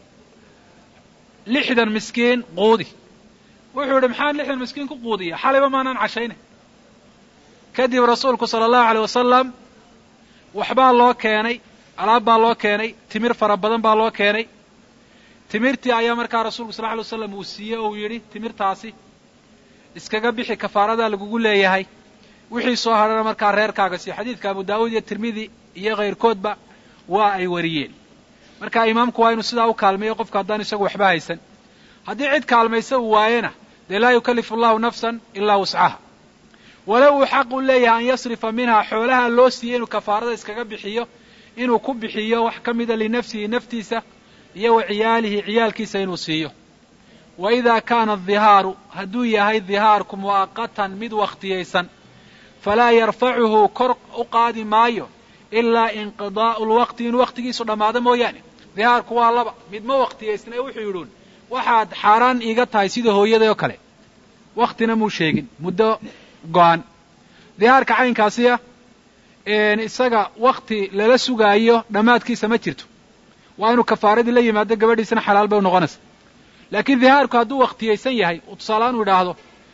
S1: lixdan miskiin quudi wuxuu yihi maxaan lixdan miskiin ku quudiya xalayba maanaan cashayna kadib rasuulku sala allahu aleyh wasalam waxbaa loo keenay alaab baa loo keenay timir fara badan baa loo keenay timirtii ayaa markaa rasuulku sal ly waslam uu siiyey oo uu yidhi timirtaasi iskaga bixi kafaaradaa lagugu leeyahay wixii soo hadhana markaa reerkaaga si xadiidka abu daawuud iyo tirmidi iyo kayrkoodba waa ay wariyeen marka imaamku waa inuu sidaa u kaalmeeyo qofka haddaan isagu waxba haysan haddii cid kaalmaysa uu waayena dee laa yukallifu allahu nafsan ilaa wuscaha walow uu xaq u leeyahay an yasrifa minhaa xoolaha loo siiyey inuu kafaarada iskaga bixiyo inuu ku bixiyo wax ka mida linafsihi naftiisa iyo wa ciyaalihi ciyaalkiisa inuu siiyo wa idaa kaana adihaaru hadduu yahay dihaarku mu'aqatan mid wakhtiyaysan falaa yarfacuhu kor u qaadi maayo ilaa inqidaa'u lwaqti inuu waqtigiisu dhammaado mooyaane dihaarku waa laba mid ma waktiyaysna ee wuxuu yidhuun waxaad xaaraan iiga tahay sida hooyaday oo kale waktina muu sheegin muddo go-an dihaarka caynkaasiya isaga wakti lala sugaayo dhammaadkiisa ma jirto waa inuu kafaaradii la yimaado gabadhiisana xalaal bay u noqonaysa laakiin dihaarku hadduu waktiyaysan yahay uu tusaaleaan u idhaahdo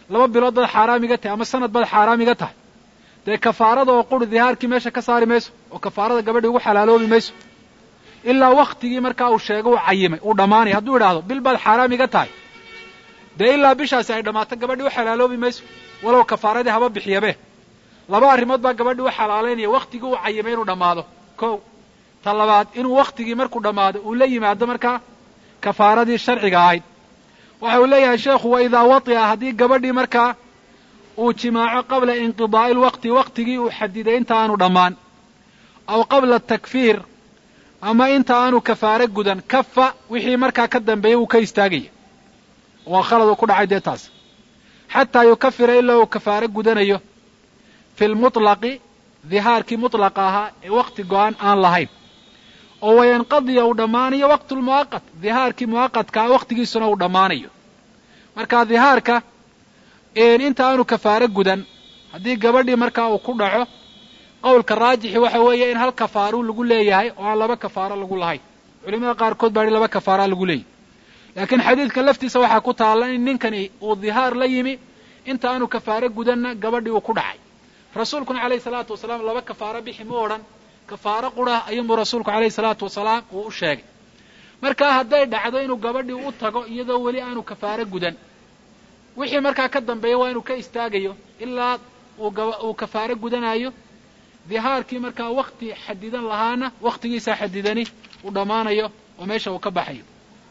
S1: laba bilood baad xaaraam iga tahay ama sanad baad xaaraam iga tahay dee kafaarada oo quri dihaarkii meesha ka saari mayso oo kafaarada gabadhii ugu xalaaloobi mayso ilaa waktigii markaa uu sheego uu cayimay uu dhammaanaya hadduu idhaahdo bil baad xaaraam iga tahay dee ilaa bishaasi ay dhammaato gabadhii u xalaaloobi mayso walow kafaaradii haba bixiyabe laba arrimood baa gabadhii u xalaalaynaya waktigii uu cayimay inuu dhammaado kow ta labaad inuu waktigii markuu dhammaado uu la yimaado markaa kafaaradii sharciga ahayd waxa uu leeyahay sheekhu wa idaa wati'a haddii gabadhii markaa uu jimaaco qabla inqidaa'i lwaqti waktigii uu xadiday inta aanu dhammaan aw qabla takfiir ama inta aanu kafaare gudan kafa wixii markaa ka dambeeyey uu ka istaagaya waa khalad uu ku dhacay dee taas xataa yukafira ilaa uu kafaare gudanayo fi lmutlaqi dihaarkii mutlaqa ahaa ee wakti go-aan aan lahayn oo wayanqadiya uu dhammaanayo waqtu lmu'aqat dihaarkii mu'aqadkaa waktigiisuna uu dhammaanayo marka dihaarka inta aanu kafaare gudan haddii gabadhii markaa uu ku dhaco qowlka raajixi waxa weeye in hal kafaaruu lagu leeyahay oo aan laba kafaaro lagu lahayn culimada qaarkood baa hi laba kafaaraa lagu leeyahy laakiin xadiidka laftiisa waxaa ku taalla in ninkani uu dihaar la yimi inta aanu kafaare gudanna gabadhii uu ku dhacay rasuulkuna calayhi salaatu wasalaam laba kafaaro bixi mu odhan kafaaro qura ayuunbuu rasuulku calayhi salaatu wasalaam uu u sheegay markaa hadday dhacdo inuu gabadhii u tago iyadoo weli aanu kafaare gudan wixii markaa ka dambeeya waa inuu ka istaagayo ilaa uu kafaare gudanayo dihaarkii markaa wakti xadidan lahaana waktigiisaa xadidani uu dhammaanayo oo meesha uu ka baxayo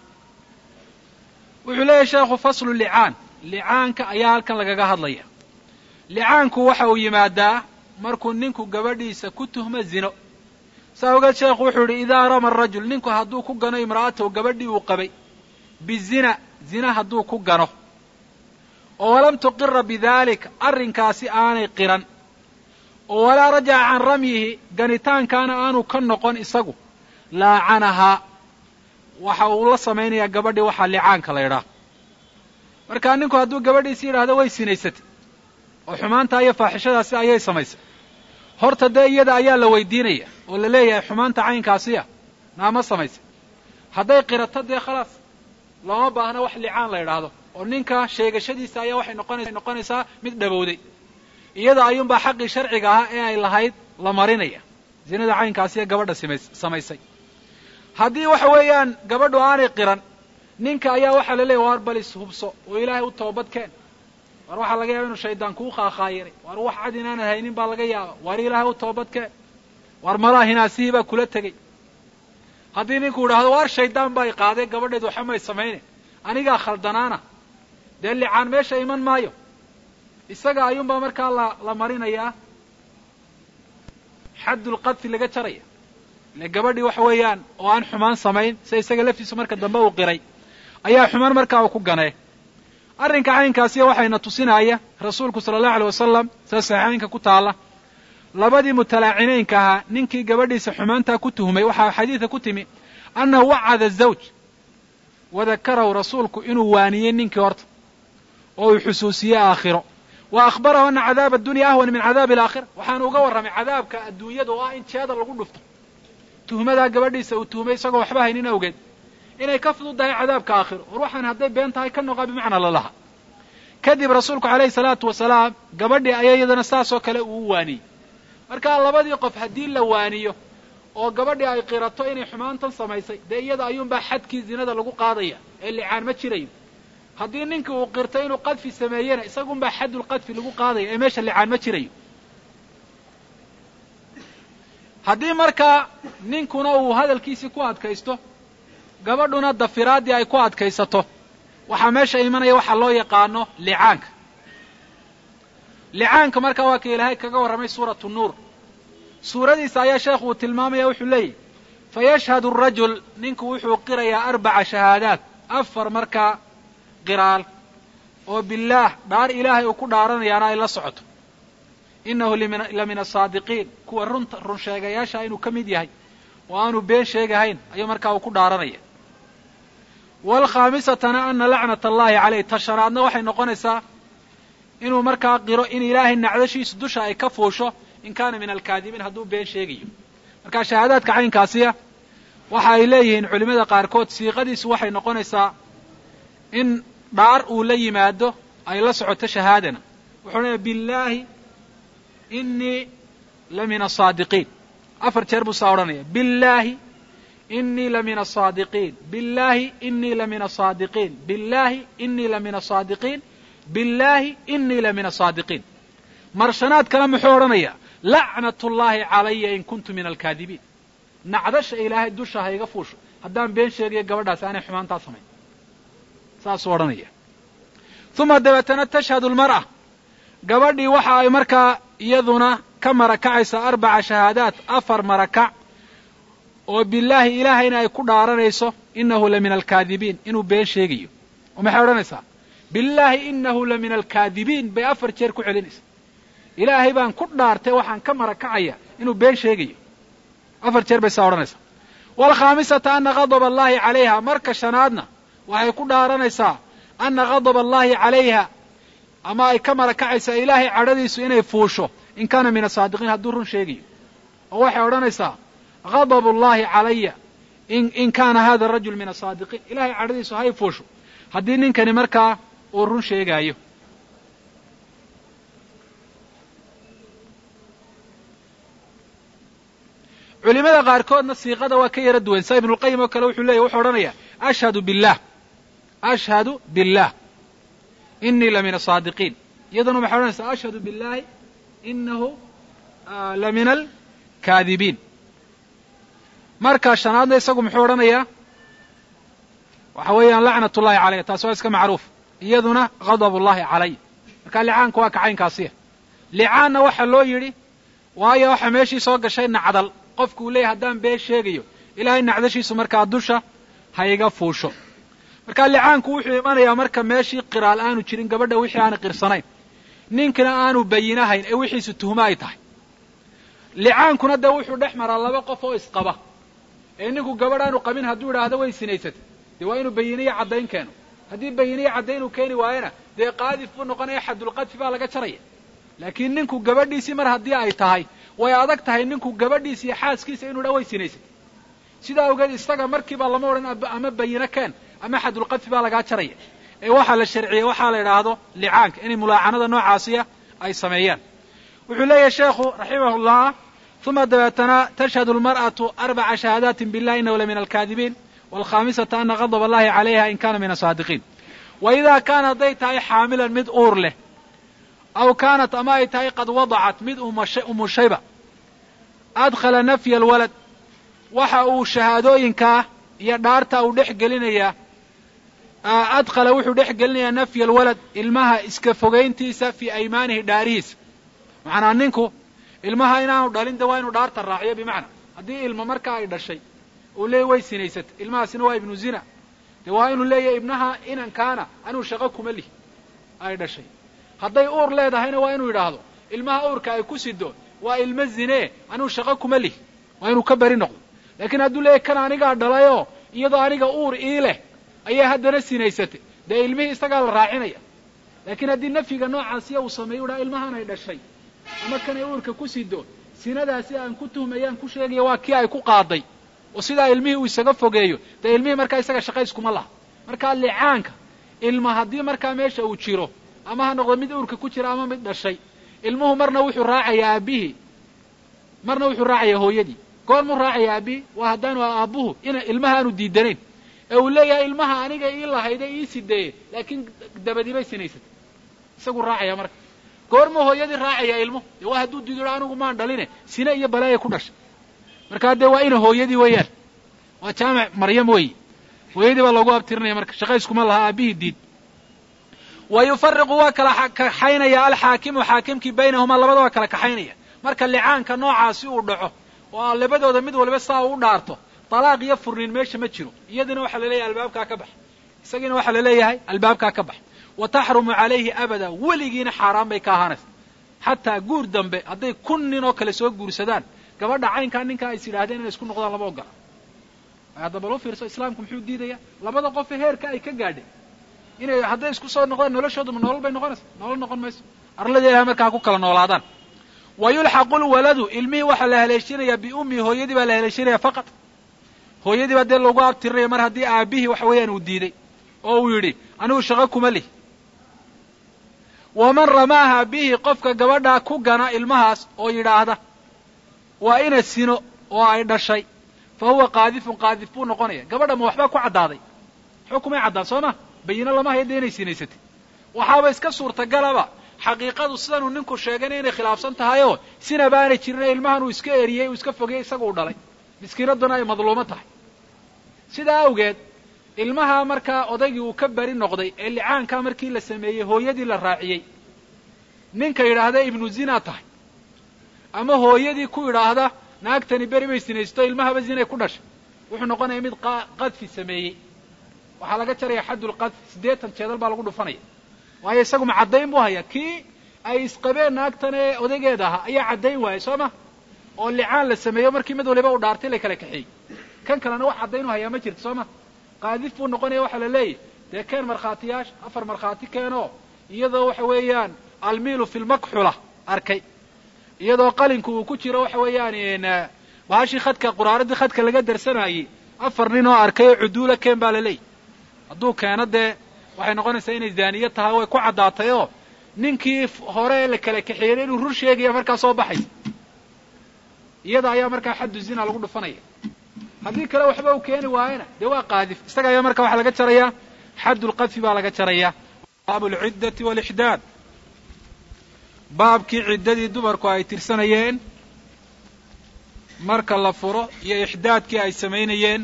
S1: wuxuu leeyahy sheekhu faslu licaan licaanka ayaa halkan lagaga hadlaya licaanku waxa uu yimaadaa markuu ninku gabadhiisa ku tuhmo zino saa ogeed sheekhu wuxuu yidhi idaa rama arajul ninku hadduu ku gano imra'atahu gabadhii uu qabay bizina zina hadduu ku gano oo walam tuqira bidalik arrinkaasi aanay qiran oo walaa rajaca can ramyihi ganitaankaana aanu ka noqon isagu laacanahaa waxa uu la samaynayaa gabadhii waxaa licaanka la ydhaah markaa ninku hadduu gabadhiisi yidhaahdo way sinaysatay oo xumaanta iyo faaxishadaasi ayay samaysay horta dee iyada ayaa la weydiinaya oo la leeyahay xumaanta caynkaasiya naama samaysay hadday qirato dee khalaas looma baahna wax licaan la yidhaahdo oo ninka sheegashadiisa ayaa waxay noqonaysa noqonaysaa mid dhabowday iyada ayuunbaa xaqii sharciga ahaa ee ay lahayd la marinaya zinada caynkaasiya gabadha simays samaysay haddii waxa weeyaan gabadhu aanay qiran ninka ayaa waxaa la leeyahy waar balis hubso oo ilaahay u toobad keen waar waxaa laga yaaba inuu shaydaan kuu khaakaayiray waar wax cad inaanad haynin baa laga yaaba waar ilaahay u toobad keen waar malaha hinaasihii baa kula tegey haddii ninku idhaahdo waar shaydaan baa i qaaday gabadheed waxa may samayne anigaa khaldanaana dee licaan meesha iman maayo isaga ayuunbaa markaa la la marinayaa xaddulqadfi laga jaraya ile gabadhii waxa weeyaan oo aan xumaan samayn sida isaga laftiisu marka dambe uu qiray ayaa xumaan markaa uu ku ganee arrinka caynkaasiya waxayna tusinaya rasuulku sala allahu alay wasalam sida saxiixaynka ku taalla labadii mutalaacineynka ahaa ninkii gabadhiisa xumaantaa ku tuhmay waxaa xadiida ku timi annahu wacada zawj wadakarahu rasuulku inuu waaniyey ninkii horta oo uu xusuusiyey aakhiro wa akhbarahu ana cadaaba addunya ahwan min cadaabi alaakhira waxaanu uga warramay cadaabka adduunyada oo ah in jeeda lagu dhufto tuhmadaa gabadhiisa uu tuhmay isagoo waxba haynin awgeed inay ka fududdahay cadaabka aakhiro war waxaan hadday been tahay ka noqaa bimacnaa lalaha kadib rasuulku calayhi salaatu wasalaam gabadhii ayaa iyadana saasoo kale uu u waaniyey markaa labadii qof haddii la waaniyo oo gabadhii ay qirato inay xumaantan samaysay dee iyada ayuunbaa xadkii zinada lagu qaadaya ee licaan ma jirayo haddii ninkii uu qirto inuu qadfi sameeyena isagunbaa xaddulqadfi lagu qaadaya ee meesha licaan ma jirayo haddii markaa ninkuna uu hadalkiisii ku adkaysto gabadhuna dafiraaddii ay ku adkaysato waxaa meesha imanaya waxaa loo yaqaano licaanka licaanka markaa waa ka ilaahay kaga warramay suuratu nuur suuradiisa ayaa sheekhu uu tilmaamaya wuxuu leeyahy fayashhadu arajul ninku wuxuu qirayaa arbaca shahaadaat afar markaa qiraal oo billaah dhaar ilaahay uu ku dhaaranayaana ay la socoto innahu la min asaadiqiin kuwa runta run sheegayaasha inuu ka mid yahay oo aanu been sheegahayn ayuu markaa uu ku dhaaranaya waalkhaamisatana ana lacnata allahi caleyh ta shanaadna waxay noqonaysaa inuu markaa qiro in ilaahay nacdashiisu dusha ay ka fuusho in kaana min alkaadibiin hadduu been sheegayo marka shahaadaadka caynkaasiya waxa ay leeyihiin culimmada qaarkood siiqadiisu waxay noqonaysaa in dhaar uu la yimaado ay la socoto shahaadana wuxuu odhanaya billaahi inii la min asaadiqiin afar jeer buu saa odhanaya billaahi inii la min asaadiqiin billaahi inii la min asaadiqiin billaahi inii la min asaadiqiin billaahi inii la min asaadiqiin marshanaad kale muxuu odhanayaa lacnat ullaahi calaya in kuntu min alkaadibiin nacdasha ilaahay dusha ha iga fuusho haddaan been sheegayo gabadhaasi aanay xumaantaa samayn saasuu odhanaya uma dabeetana tashhadu lmar'a gabadhii waxa ay markaa iyaduna ka marakacaysaa arbaca shahaadaat afar marakac oo billaahi ilaahayna ay ku dhaaranayso innahu la min alkaadibiin inuu been sheegayo oo maxay odhanaysaa billaahi innahu la min alkaadibiin bay afar jeer ku celinaysaa ilaahay baan ku dhaartay waxaan ka marakacaya inuu been sheegayo afar jeer bay saa odhanaysaa waalkhaamisata ana ghadaba allaahi calayha marka shanaadna waxay ku dhaaranaysaa ana ghadaba allaahi calayha ama ay ka marakacaysaa ilaahay cadhadiisu inay fuusho in kaana min asaadiqiin hadduu run sheegayo oo waxay odhanaysaa ghadabu llahi calaya in kaana hada rajul min asaadiqiin ilahay cadhadiisu hay fuusho haddii ninkani markaa uu run sheegaayo culimada qaarkoodna siiqada waa ka yara duwan sa ibnulqayim oo kale wuxuu leeyay wuxuu odhanayaa ashhadu billah ashhadu billah inii la min asaadiqiin iyaduna waxay odhanaysaa ashhadu billahi inahu la min alkaadibiin marka shanaadna isagu muxuu odhanayaa waxa weeyaan lacnat ullahi calaya taasi waa iska macruuf iyaduna ghadab ullahi calay marka licaanka waa kacaynkaasiya licaanna waxa loo yidhi waayo waxa meeshii soo gashay nacdal qofku uu leeyahy haddaan been sheegayo ilaahay nacdashiisu markaa dusha ha iga fuusho marka licaanku wuxuu imanayaa marka meeshii qiraal aanu jirin gabadha wixii aanu qirsanayn ninkina aanu bayinahayn ee wixiisu tuhmo ay tahay licaankuna dee wuxuu dhex maraa laba qof oo isqaba ee ninku gabadh aanu qabin hadduu idhaahdo way sinaysatay dee waa inuu bayiniyo caddayn keeno haddii bayiniyo caddayn uu keeni waayana dee qaadif buu noqonaya xadulqadfi baa laga jaraya laakiin ninku gabadhiisii mar haddii ay tahay way adag tahay ninku gabadhiisa iyo xaaskiisa inuu dha way sinaysatay sidaa awgeed isaga markiiba lama odhan ama bayino keen ama xadulqadfi baa lagaa jaraya ee waxaa la sharciyey waxaa la idhaahdo licaanka inay mulaacanada noocaasiya ay sameeyaan wuxuu leeyahay sheekhu raximahullah uma dabeetana tashhadu lmar'atu arbaca shahaadaatin billahi inahu la min alkaadibiin waalkhaamisata ana ghadab allahi calayha in kana min asaadiqiin wa idaa kaana hadday tahay xaamilan mid uur leh aw kaanat ama ay tahay qad wadacat mid umushayba adkhala nafya alwalad waxa uu shahaadooyinkaa iyo dhaarta uu dhex gelinayaa adkhala wuxuu dhex gelinayaa nafya alwalad ilmaha iska fogayntiisa fii aymaanihi dhaarihiisa macnaa ninku ilmaha inaanu dhalin de waa inuu dhaarta raaciyo bimacnaa haddii ilma markaa ay dhashay uu leeyay way sinaysatay ilmahaasina waa ibnu zina dee waa inuu leeyahay ibnaha inankaana anuu shaqo kuma lihi ay dhashay hadday uur leedahayna waa inuu yidhaahdo ilmaha uurka ay ku sido waa ilmo zinee anuu shaqo kuma lihi waa inuu ka beri noqdo laakiin hadduu leeyahy kan anigaa dhalayoo iyadoo aniga uur ii leh ayaa haddana sinaysatay dee ilmihii isagaa la raacinaya laakiin haddii nafyiga noocaasiya uu sameeyo udhaa ilmahan ay dhashay ama kanay uurka ku sido sinadaasi aan ku tuhmayaan ku sheegaya waa kii ay ku qaaday oo sidaa ilmihii uu isaga fogeeyo dee ilmihii markaa isaga shaqayskuma laha markaa licaanka ilma haddii markaa meesha uu jiro ama ha noqdo mid uurka ku jira ama mid dhashay ilmuhu marna wuxuu raacayaa aabbihii marna wuxuu raacayaa hooyadii goormuu raacayaa aabbihii waa haddaanu aabbuhu ina ilmaha aanu diidanayn ee uu leeyahay ilmaha aniga ii lahayde ii sideeye laakiin dabadii bay sinaysatay isaguu raacaya marka goormuu hooyadii raacayaa ilmuhu dee waa hadduu diido anigu maan dhaline sine iyo balaaya ku dhashay markaa dee waa ina hooyadii weeyaan waa jaamic maryam weeye hooyadii baa loogu abtirinaya marka shaqayskuma laha aabbihii diid wa yufariqu waa kala kaxaynaya alxaakimu xaakimkii baynahumaa labada waa kala kaxaynaya marka licaanka noocaasi uu dhaco oo labadooda mid waliba saa uu dhaarto talaaq iyo furniin meesha ma jiro iyadina waxaa laleeyahay albaabkaa ka bax isagiina waxaa laleeyahay albaabkaa ka bax wa taxrumu calayhi abada weligiina xaaraan bay ka ahaanaysa xataa guur dambe hadday kun nin oo kale soo guursadaan gabadha caynkaa ninkaa is yidhahdeen inay isku noqdaan lama ogola hadda bal u fiirso islaamku muxuu diidaya labada qofe heerka ay ka gaadhay inay hadday isku soo noqdaan noloshooduma nolol bay noqonaysa nolol noqon mayso arlada ilahay markaa ku kala noolaadaan wa yulxaqu lwaladu ilmihii waxaa la haleeshinayaa biummihi hooyadii baa la haleeshinaya faqad hooyadii baa dee lagu abtirinaya mar haddii aabihii waxa weeyaan uu diiday oo uu yidhi anigu shaqo kuma lih waman ramaaha bihi qofka gabadhaa ku gana ilmahaas oo yidhaahda waa ina sino oo ay dhashay fa huwa qaadifun qaadif buu noqonaya gabadha ma waxbaa ku caddaaday xukumay caddaan soo ma bayino lama haya dee inay sinaysatay waxaaba iska suurtagalaba xaqiiqadu sidanuu ninku sheegayna inay khilaafsan tahayoo sinaba aanay jirin ilmahan uu iska eriyey uu iska fogeyey isaga u dhalay miskiinadduna ay madluumo tahay sidaa awgeed ilmaha markaa odaygii uu ka bari noqday ee licaankaa markii la sameeyey hooyadii la raaciyey ninka yidhaahda ibnu zina tahay ama hooyadii ku yidhaahda naagtani beri bay sinaysto ilmahaba zinay ku dhashay wuxuu noqonaya mid qadfi sameeyey waxaa laga jaraya xaddulqadfi siddeetan jeedal baa lagu dhufanaya waayo isagu ma caddayn buu hayaa kii ay isqabeen naagtan ee odaygeeda ahaa ayaa caddayn waayey soo ma oo licaan la sameeyo markii mid waliba uu dhaartay la kala kaxeeyey kan kalena wax caddayn u hayaa ma jirto soo ma qaadif buu noqonaya waxaa la leeyahy dee keen markhaatiyaasha afar markhaati keenoo iyadoo waxa weeyaan almiilu fi lmakxula arkay iyadoo qalinku uu ku jiro waxa weeyaan bahashii khadka quraaradii khadka laga darsanayey afar nin oo arkay oo cuduula keen baa la leeyahy hadduu keeno dee waxay noqonaysaa inay zaaniye tahay way ku caddaatay oo ninkii hore ee la kala kaxeeyey inuu rur sheegaya markaa soo baxaysa iyada ayaa markaa xaddu zina lagu dhufanaya haddii kale waxba uu keeni waayena dee waa qaadif isaga ayaa marka waxaa laga jarayaa xaddulqadfi baa laga jarayaa baabu alciddati walixdaad baabkii ciddadii dumarku ay tirsanayeen marka la furo iyo ixdaadkii ay samaynayeen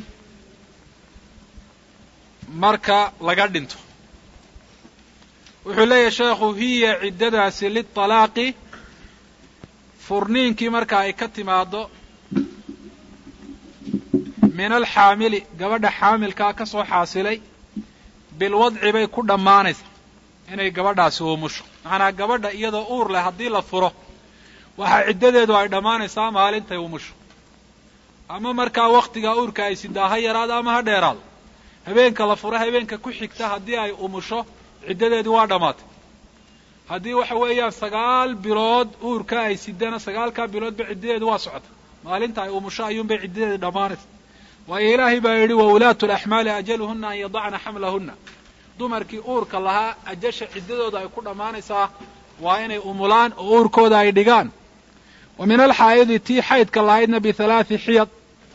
S1: marka laga dhinto wuxuu leeyahay sheekhu hiya ciddadaasi liطalaaqi furniinkii marka ay ka timaado min alxaamili gabadha xaamilkaa ka soo xaasilay bilwadci bay ku dhammaanaysaa inay gabadhaasi uumusho macnaa gabadha iyadoo uur leh haddii la furo waxaa ciddadeedu ay dhammaanaysaa maalintay umusho ama markaa wakhtigaa uurka ay sidaa ha yaraado ama ha dheeraado habeenka la furo habeenka ku xigta haddii ay umusho ciddadeedii waa dhammaatay haddii waxa weeyaan sagaal bilood uurka ay sidana sagaalkaa biloodba ciddadeedu waa socota maalinta ay umusho ayuunbay ciddadeedi dhammaanaysa waayo ilaahay baa yidhi wa ulaatu laxmaali ajaluhuna an yadacna xamlahunna dumarkii uurka lahaa ajasha ciddadooda ay ku dhammaanaysaa waa inay umulaan oo uurkooda ay dhigaan wa min alxaa'idi tii xaydka lahaydna bihalaathi xiyad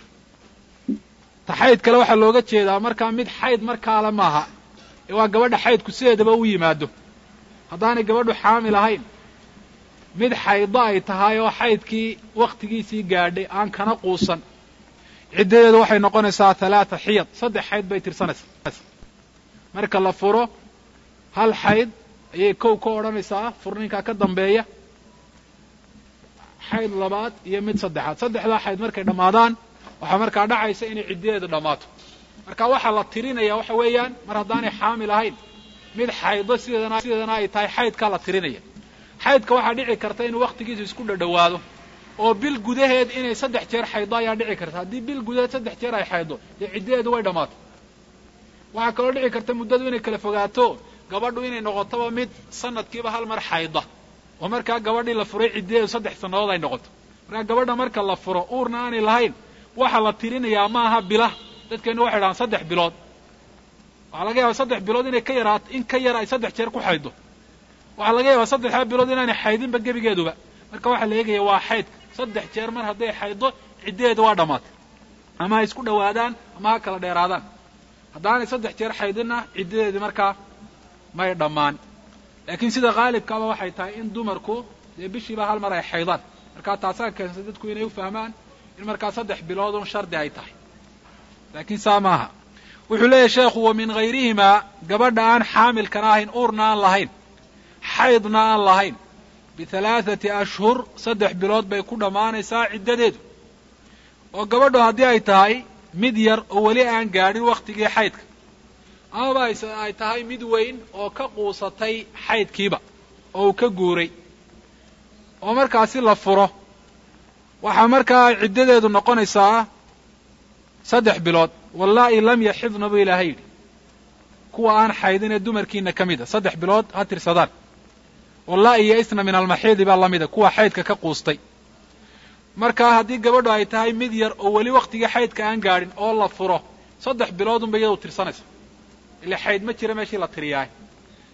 S1: ta xayd kale waxaa looga jeedaa markaa mid xayd markaale maaha ee waa gabadha xaydku sideedaba u yimaado haddaanay gabadhu xaamil ahayn mid xaydo ay tahay oo xaydkii wakhtigiisii gaadhay aan kana quusan ciddadeedu waxay noqonaysaa halaata xiyad saddex xayd bay tirsanaysaa marka la furo hal xayd ayay kow ka odhanaysaa furninkaa ka dambeeya xayd labaad iyo mid saddexaad saddexdaa xayd markay dhammaadaan waxaa markaa dhacaysa inay ciddadeedu dhammaato marka waxaa la tirinaya waxa weeyaan mar haddaanay xaamil ahayn mid xaydo sideedana sideedana ay tahay xaydkaa la tirinaya xaydka waxaa dhici karta inuu wakhtigiisu isku dhadhowaado oo bil gudaheed inay saddex jeer xaydo ayaa dhici karta haddii bil gudaheed saddex jeer ay xaydo dee ciddadeedu way dhammaato waxaa kaloo dhici karta muddadu inay kala fogaato gabadhu inay noqotoba mid sanadkiiba hal mar xayda oo markaa gabadhii la furay ciddadeedu saddex sannadood ay noqoto markaa gabadha marka la furo uurna aanay lahayn waxaa la tirinayaa ma aha bilah dadkeenu waxay dhahaan saddex bilood waxaa laga yaabaa saddex bilood inay ka yaraato in ka yar ay saddex jeer ku xaydo waxaa laga yaabaa saddexdaa bilood inaanay xaydinba gebigeeduba marka waxaa la eegaya waa xaydka saddex jeer mar hadday xaydo ciddadeedu waa dhammaatay ama ha isku dhowaadaan ama ha kala dheeraadaan haddaanay saddex jeer xaydinna ciddadeedii markaa may dhammaan laakiin sida khaalibkaaba waxay tahay in dumarku dee bishiiba hal mar ay xaydaan markaa taasaa keensay dadku inay u fahmaan in markaa saddex biloodun shardi ay tahay laakiin saa maaha wuxuu leeyahy sheekhu wa min hayrihimaa gabadha aan xaamilkana ahayn uurna aan lahayn xaydna aan lahayn bihalaathati ashhur saddex bilood bay ku dhammaanaysaa ciddadeedu oo gabadhu haddii ay tahay mid yar oo weli aan gaadhin wakhtigii xaydka amaba ay tahay mid weyn oo ka quusatay xaydkiiba oo uu ka guuray oo markaasi la furo waxaa markaa ciddadeedu noqonaysaa saddex bilood wallaahi lam yaxidna buu ilaahay yidhi kuwa aan xaydin ee dumarkiina ka mid a saddex bilood ha tirsadaan wallaahi yaisna min almaxiidi baa la mida kuwa xaydka ka quustay markaa haddii gabadhu ay tahay mid yar oo weli wakhtigii xaydka aan gaadhin oo la furo saddex biloodunba iyadu tirsanaysa ile xayd ma jira meeshii la tiriyaay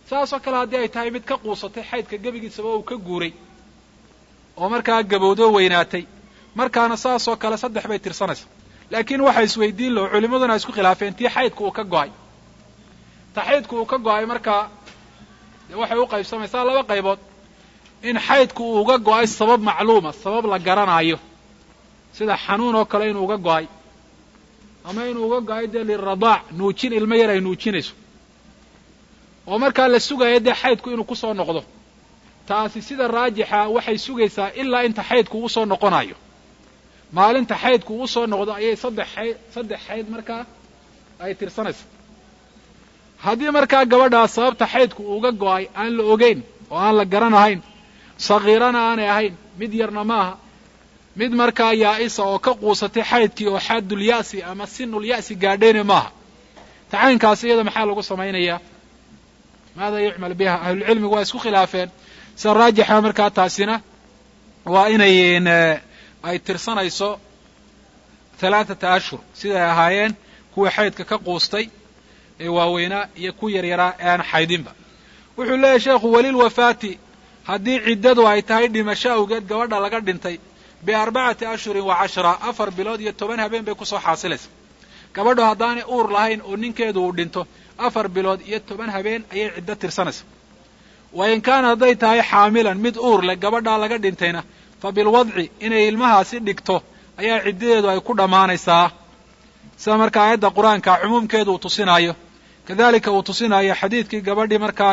S1: saasoo kale haddii ay tahay mid ka quusatay xaydka gebigiisaba uu ka guuray oo markaa gabowdoo weynaatay markaana saasoo kale saddex bay tirsanaysa laakiin waxa isweydiin laho culimmaduna isku khilaafeen tii xaydka uu ka go'ay ta xaydku uu ka go'ay markaa dee waxay u qaybsamaysaa laba qaybood in xaydku uu uga go'ay sabab macluuma sabab la garanaayo sida xanuun oo kale inuu uga go'ay ama inuu uga go'ay dee liradaac nuujin ilmo yar ay nuujinayso oo markaa la sugayo dee xaydku inuu ku soo noqdo taasi sida raajixa waxay sugaysaa ilaa inta xaydku uu soo noqonayo maalinta xaydku uu soo noqdo ayay saddex xayd saddex xayd markaa ay tirsanaysa haddii markaa gabadhaas sababta xaydku uuga go'ay aan la ogeyn oo aan la garanahayn sagiirana aanay ahayn mid yarna maaha mid markaa yaa'isa oo ka quusatay xaydkii oo xaadul ya'si ama sinul ya'si gaadhayne maaha tacaynkaas iyada maxaa lagu samaynayaa maada yucmal biha ahlulcilmigu waa isku khilaafeen sida raajixa markaa taasina waa inay ay tirsanayso halaathata ashhur siday ahaayeen kuwii xaydka ka quustay ee waaweynaa iyo ku yaryaraa ee aan xaydinba wuxuu leeyahy sheekhu walilwafaati haddii ciddadu ay tahay dhimasho awgeed gabadha laga dhintay biarbacati ashhurin wa cashra afar bilood iyo toban habeen bay kusoo xaasilaysa gabadhu haddaanay uur lahayn oo ninkeedu uu dhinto afar bilood iyo toban habeen ayay ciddo tirsanaysa wa in kaana hadday tahay xaamilan mid uur leh gabadhaa laga dhintayna fa bilwadci inay ilmahaasi dhigto ayaa ciddadeedu ay ku dhammaanaysaa sida markaa aayadda qur-aanka cumuumkeedu uu tusinaayo kadalika uu tusinaayo xadiidkii gabadhii markaa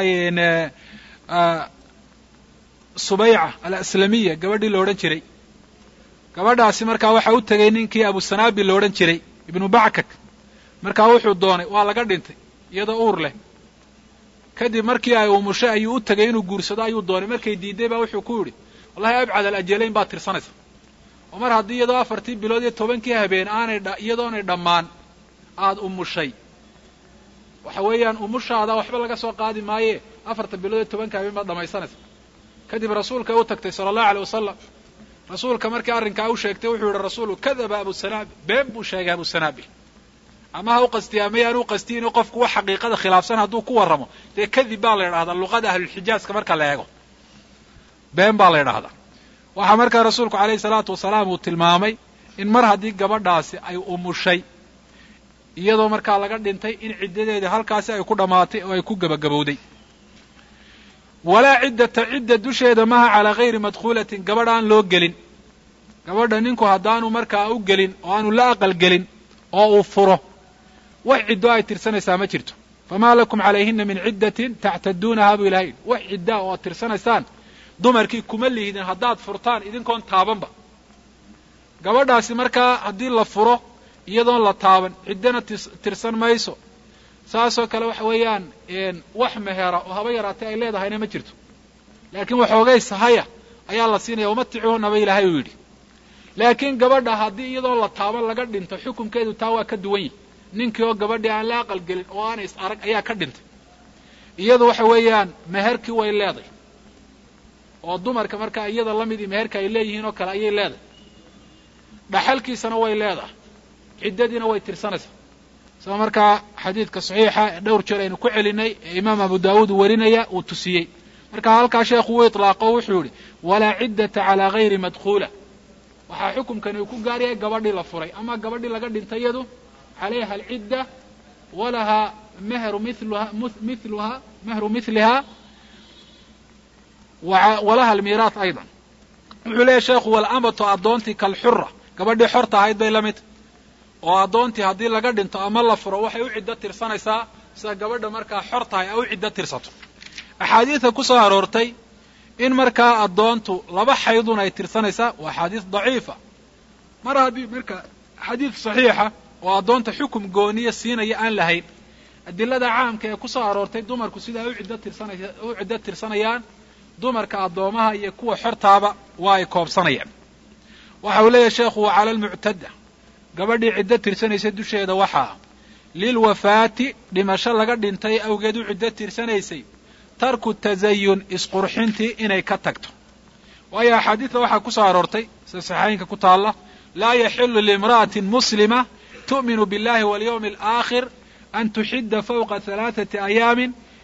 S1: subayca alaslamiya gabadhii la odhan jiray gabadhaasi markaa waxaa u tegay ninkii abusanaabil la odhan jiray ibnu backak markaa wuxuu doonay waa laga dhintay iyadoo uur leh kadib markii ay umushay ayuu u tegay inuu guursado ayuu doonay markay diiday baa wuxuu ku yidhi wallahi abcad alajalayn baad tirsanaysa oo mar haddii iyadoo afartii bilood iyo tobankii habeen aanay iyadoonay dhammaan aada umushay waxa weeyaan umushaada waxba laga soo qaadi maaye afarta bilood iyo tobanka habeen baad dhamaysanaysa kadib rasuulkay u tagtay sala allahu aleyh wasalam rasuulka markii arrinkaa u sheegtay wuxuu yihi rasuulu kadaba abusanaabil been buu sheegay abusanaabil ama ha u qastiya mayaan u qastiyin qofku wax xaqiiqada khilaafsan hadduu ku warramo dee kadib baa la yidhahdaa luqada ahlulxijaaska marka la eego been baa la yidhahdaa waxaa markaa rasuulku calayhi salaatu wasalaam uu tilmaamay in mar haddii gabadhaasi ay umushay iyadoo markaa laga dhintay in ciddadeedii halkaasi ay ku dhammaatay oo ay ku gebagabowday walaa ciddata cidda dusheeda maha calaa hayri madkhuulatin gabadh aan loo gelin gabadha ninku haddaanu markaa u gelin oo aanu la aqal gelin oo uu furo wax ciddo ay tirsanaysaa ma jirto famaa lakum calayhina min ciddatin tactaduunahaa buu ilahay wax ciddaa oo ad tirsanaysaan dumarkii kuma lihdin haddaad furtaan idinkoon taabanba gabadhaasi markaa haddii la furo iyadoon la taaban ciddana tirsan mayso saasoo kale waxa weeyaan wax mehera oo haba yaraatay ay leedahayna ma jirto laakiin waxoogay sahaya ayaa la siinaya umaticuunaba ilaahay uu yidhi laakiin gabadha haddii iyadoo la taaban laga dhinto xukunkeedu taa waa ka duwan yihi ninkii oo gabadhii aan la aqal gelin oo aanay is arag ayaa ka dhintay iyadu waxa weeyaan meherkii way leeday oo dumarka markaa iyada la midii meherka ay leeyihiin oo kale ayay leedahay dhaxalkiisana way leedahay ciddadiina way tirsanaysaa sida markaa xadiidka saxiixa ee dhowr jeer aynu ku celinay ee imaam abu daawuud uu warinaya uu tusiyey marka halkaa sheekhu uu itlaaqo wuxuu yidhi walaa ciddata calaa hayri madkhuula waxaa xukumkani uu ku gaar yahay gabadhii la furay ama gabadhii laga dhintay iyadu calayha alcidda walahaa mehru miluha miluha mehru miliha walaha almiiraat aydan wuxuu leeyahy sheekhu walamatu addoontii kalxura gabadhii xorta ahayd bay la mid oo addoontii haddii laga dhinto ama la furo waxay u ciddo tirsanaysaa sida gabadha markaa xor tahay ay u ciddo tirsato axaadiidka ku soo aroortay in markaa addoontu laba xaydun ay tirsanaysaa waa axaadiis daciifa mar haddii marka xadiid saxiixa oo addoonta xukum gooniya siinaya aan lahayn adilada caamka ee ku soo aroortay dumarku sida ay u ciddo tirsanaya u ciddo tirsanayaan dumarka addoomaha iyo kuwa xortaaba waa ay koobsanayaan waxa uu leeyahay sheekhu wa cala almuctadda gabadhii ciddo tirsanaysa dusheeda waxaa lilwafaati dhimasho laga dhintay awgeed u ciddo tirsanaysay tarku tasayun isqurxintii inay ka tagto waayo axaadiidta waxaa ku soo aroortay sida saxaayinka ku taalla laa yaxilu liimra'atin muslima tu'minu billahi walyawmi alaakhir an tuxidda fawqa halaaثati ayaamin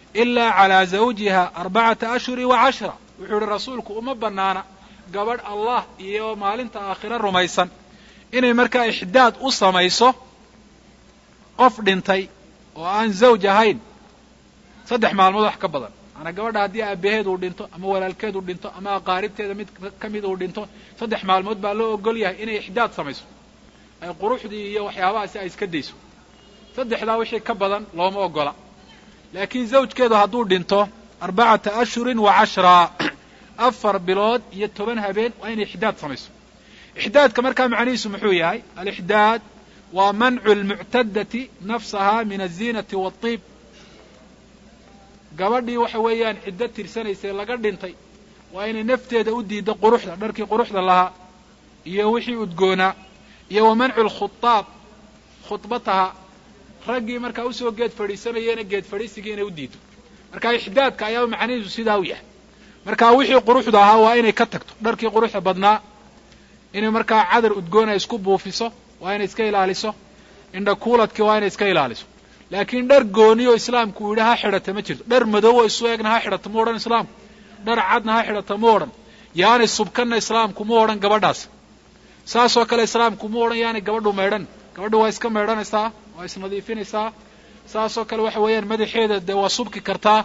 S1: ilaa calaa zawjiha arbacata ashhuri wa cashra wuxuu yihi rasuulku uma bannaana gabadh allah iyo maalinta aakhiro rumaysan inay markaa ixdaad u samayso qof dhintay oo aan zawj ahayn saddex maalmood wax ka badan maanaa gabadha haddii aabaheed uu dhinto ama walaalkeed uu dhinto ama aqaaribteeda mid ka mid uu dhinto saddex maalmood baa loo ogol yahay inay ixdaad samayso ay quruxdii iyo waxyaabahaasi ay iska dayso saddexdaa wixii ka badan looma ogola laakiin zawjkeedu hadduu dhinto arbacata ashhurin wa cashraa afar bilood iyo toban habeen waa inay ixdaad samayso ixdaadka markaa macnihiisu muxuu yahay alixdaad waa mancu lmuctadati nafsaha min aziinati waatiib gabadhii waxa weeyaan ciddo tirsanaysay laga dhintay waa inay nafteeda u diiddo quruxda dharkii quruxda lahaa iyo wixii udgoonaa iyo wa mancu lkhutaab khudbataha raggii markaa usoo geed fadhiisanayena geed fadhiisigii inay u diido marka ixdaadka ayaa macnihiisu sidaa u yahay marka wixii quruxda ahaa waa inay ka tagto dharkii quruxda badnaa inay markaa cadar udgoon ay isku buufiso waa inay iska ilaaliso indha kuuladkii waa inay iska ilaaliso laakiin dhar gooni oo islaamku uu yidhi ha xidhata ma jirto dhar madow oo isu egna ha xidhata mu odhan islaamku dhar cadna ha xidhata mu odhan yaanay subkanna islaamku mu odhan gabadhaas saasoo kale islaamku mu odhan yaanay gabadhu maydhan gabadhu waa iska maydhanaysaa waa isnadiifinaysaa saasoo kale waxa weeyaan madaxeeda dee waa subki kartaa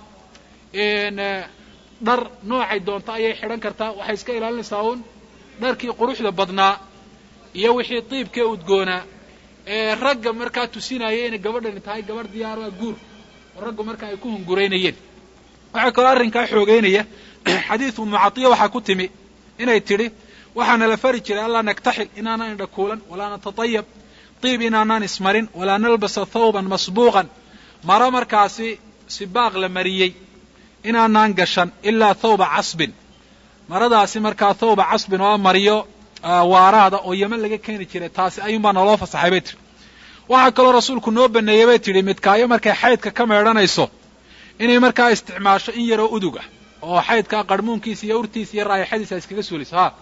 S1: dhar noocay doonto ayay xidhan kartaa waxay iska ilaalinaysaa uun dharkii quruxda badnaa iyo wixii diibkee udgoonaa ee ragga markaa tusinaya inay gabadhani tahay gabadh diyaara guur oo raggu markaa ay ku hunguraynayeen waxaa kaloo arrinkaa xoogeynaya xadiid ummu catiya waxaa ku timi inay tidhi waxaana la fari jiray allaa naktaxil inaanaan indha kuulan walaa natatayab diib inaanaan ismarin walaa nalbasa thawban masbuuqan maro markaasi sibaaq la mariyey inaanaan gashan ilaa thawba casbin maradaasi markaa thawba casbin oo mariyo waaraada oo yeman laga keeni jiray taasi ayuunbaa naloo fasaxay bay tihi waxaa kaloo rasuulku noo baneeyey bay tidhi midkaayo markay xaydka ka meedhanayso inay markaa isticmaasho in yaroo udug ah oo xaydkaa qarhmuunkiisa iyo urtiisa iyo raayaxadiisa iskaga suuliso ha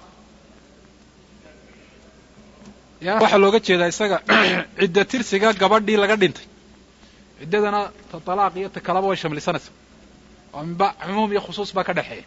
S1: ya waxaa looga jeedaa isaga cidda tirsiga gabadhii laga dhintay ciddadana ta talaaq iyo ta kalaba way shamlisanaysa oo minba cumuum iyo khusuus baa ka dhexeeya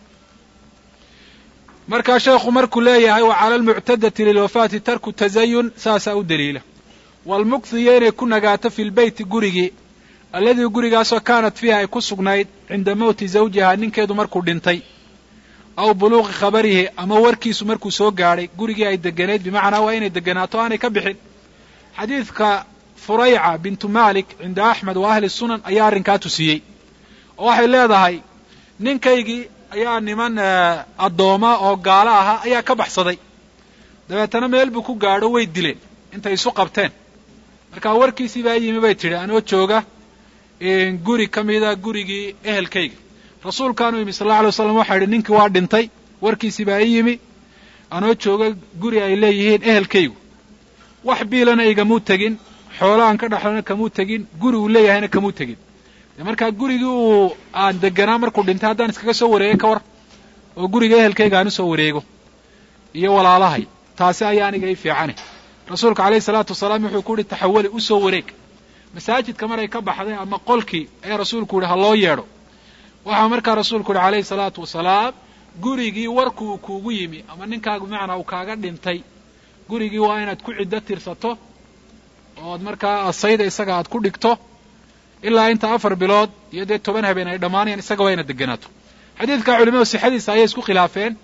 S1: markaa sheekhu markuu leeyahay wa cala almuctadati lilwafaati tarku tazayun saasaa u daliila waalmukthu iyo inay ku nagaato fi lbeyti gurigii alladii gurigaasoo kaanat fiiha ay ku sugnayd cinda mowti zawjiha ninkeedu markuu dhintay aw buluuqi khabarihi ama warkiisu markuu soo gaadhay gurigii ay deganayd bimacnaa waa inay deganaato aanay ka bixin xadiidka furayca bintu malik cinda axmed wa ahli sunan ayaa arrinkaa tusiyey oo waxay leedahay ninkaygii ayaa niman addooma oo gaalo ahaa ayaa ka baxsaday dabeetana meel buu ku gaadho way dileen intay isu qabteen markaa warkiisii baa yimi bay tidhi anoo jooga guri ka mida gurigii ehelkayga rasuulkaanu yimi sal alla alay waslam waxaa yidhi ninkii waa dhintay warkiisii baa ii yimi anoo jooga guri ay leeyihiin ehelkaygu wax biilana igamuu tegin xoolaaan ka dhexlana kamuu tegin guri uu leeyahayna kamuu tegin de markaa gurigii uu aan deganaa markuu dhintay haddaan iskaga soo wareegay ka war oo guriga ehelkayga aan usoo wareego iyo walaalahay taasi ayaa aniga ii fiicane rasuulku alayhi salaatu wasalaam wuxuu ku yihi taxawali usoo wareeg masaajidka maray ka baxday ama qolkii ayaa rasuulku yihi ha loo yeedho waxaa markaa rasuulku yihi alayhi salaatu wasalaam gurigii warkuu kuugu yimi ama ninkaagu macnaa uu kaaga dhintay gurigii waa inaad ku ciddo tirsato ood markaa asayda isaga aad ku dhigto ilaa inta afar bilood iyo dee toban habeen ay dhammaanayaan isaga waa inaad deganaato xadiidka culimadu sixadiisa ayay isku khilaafeen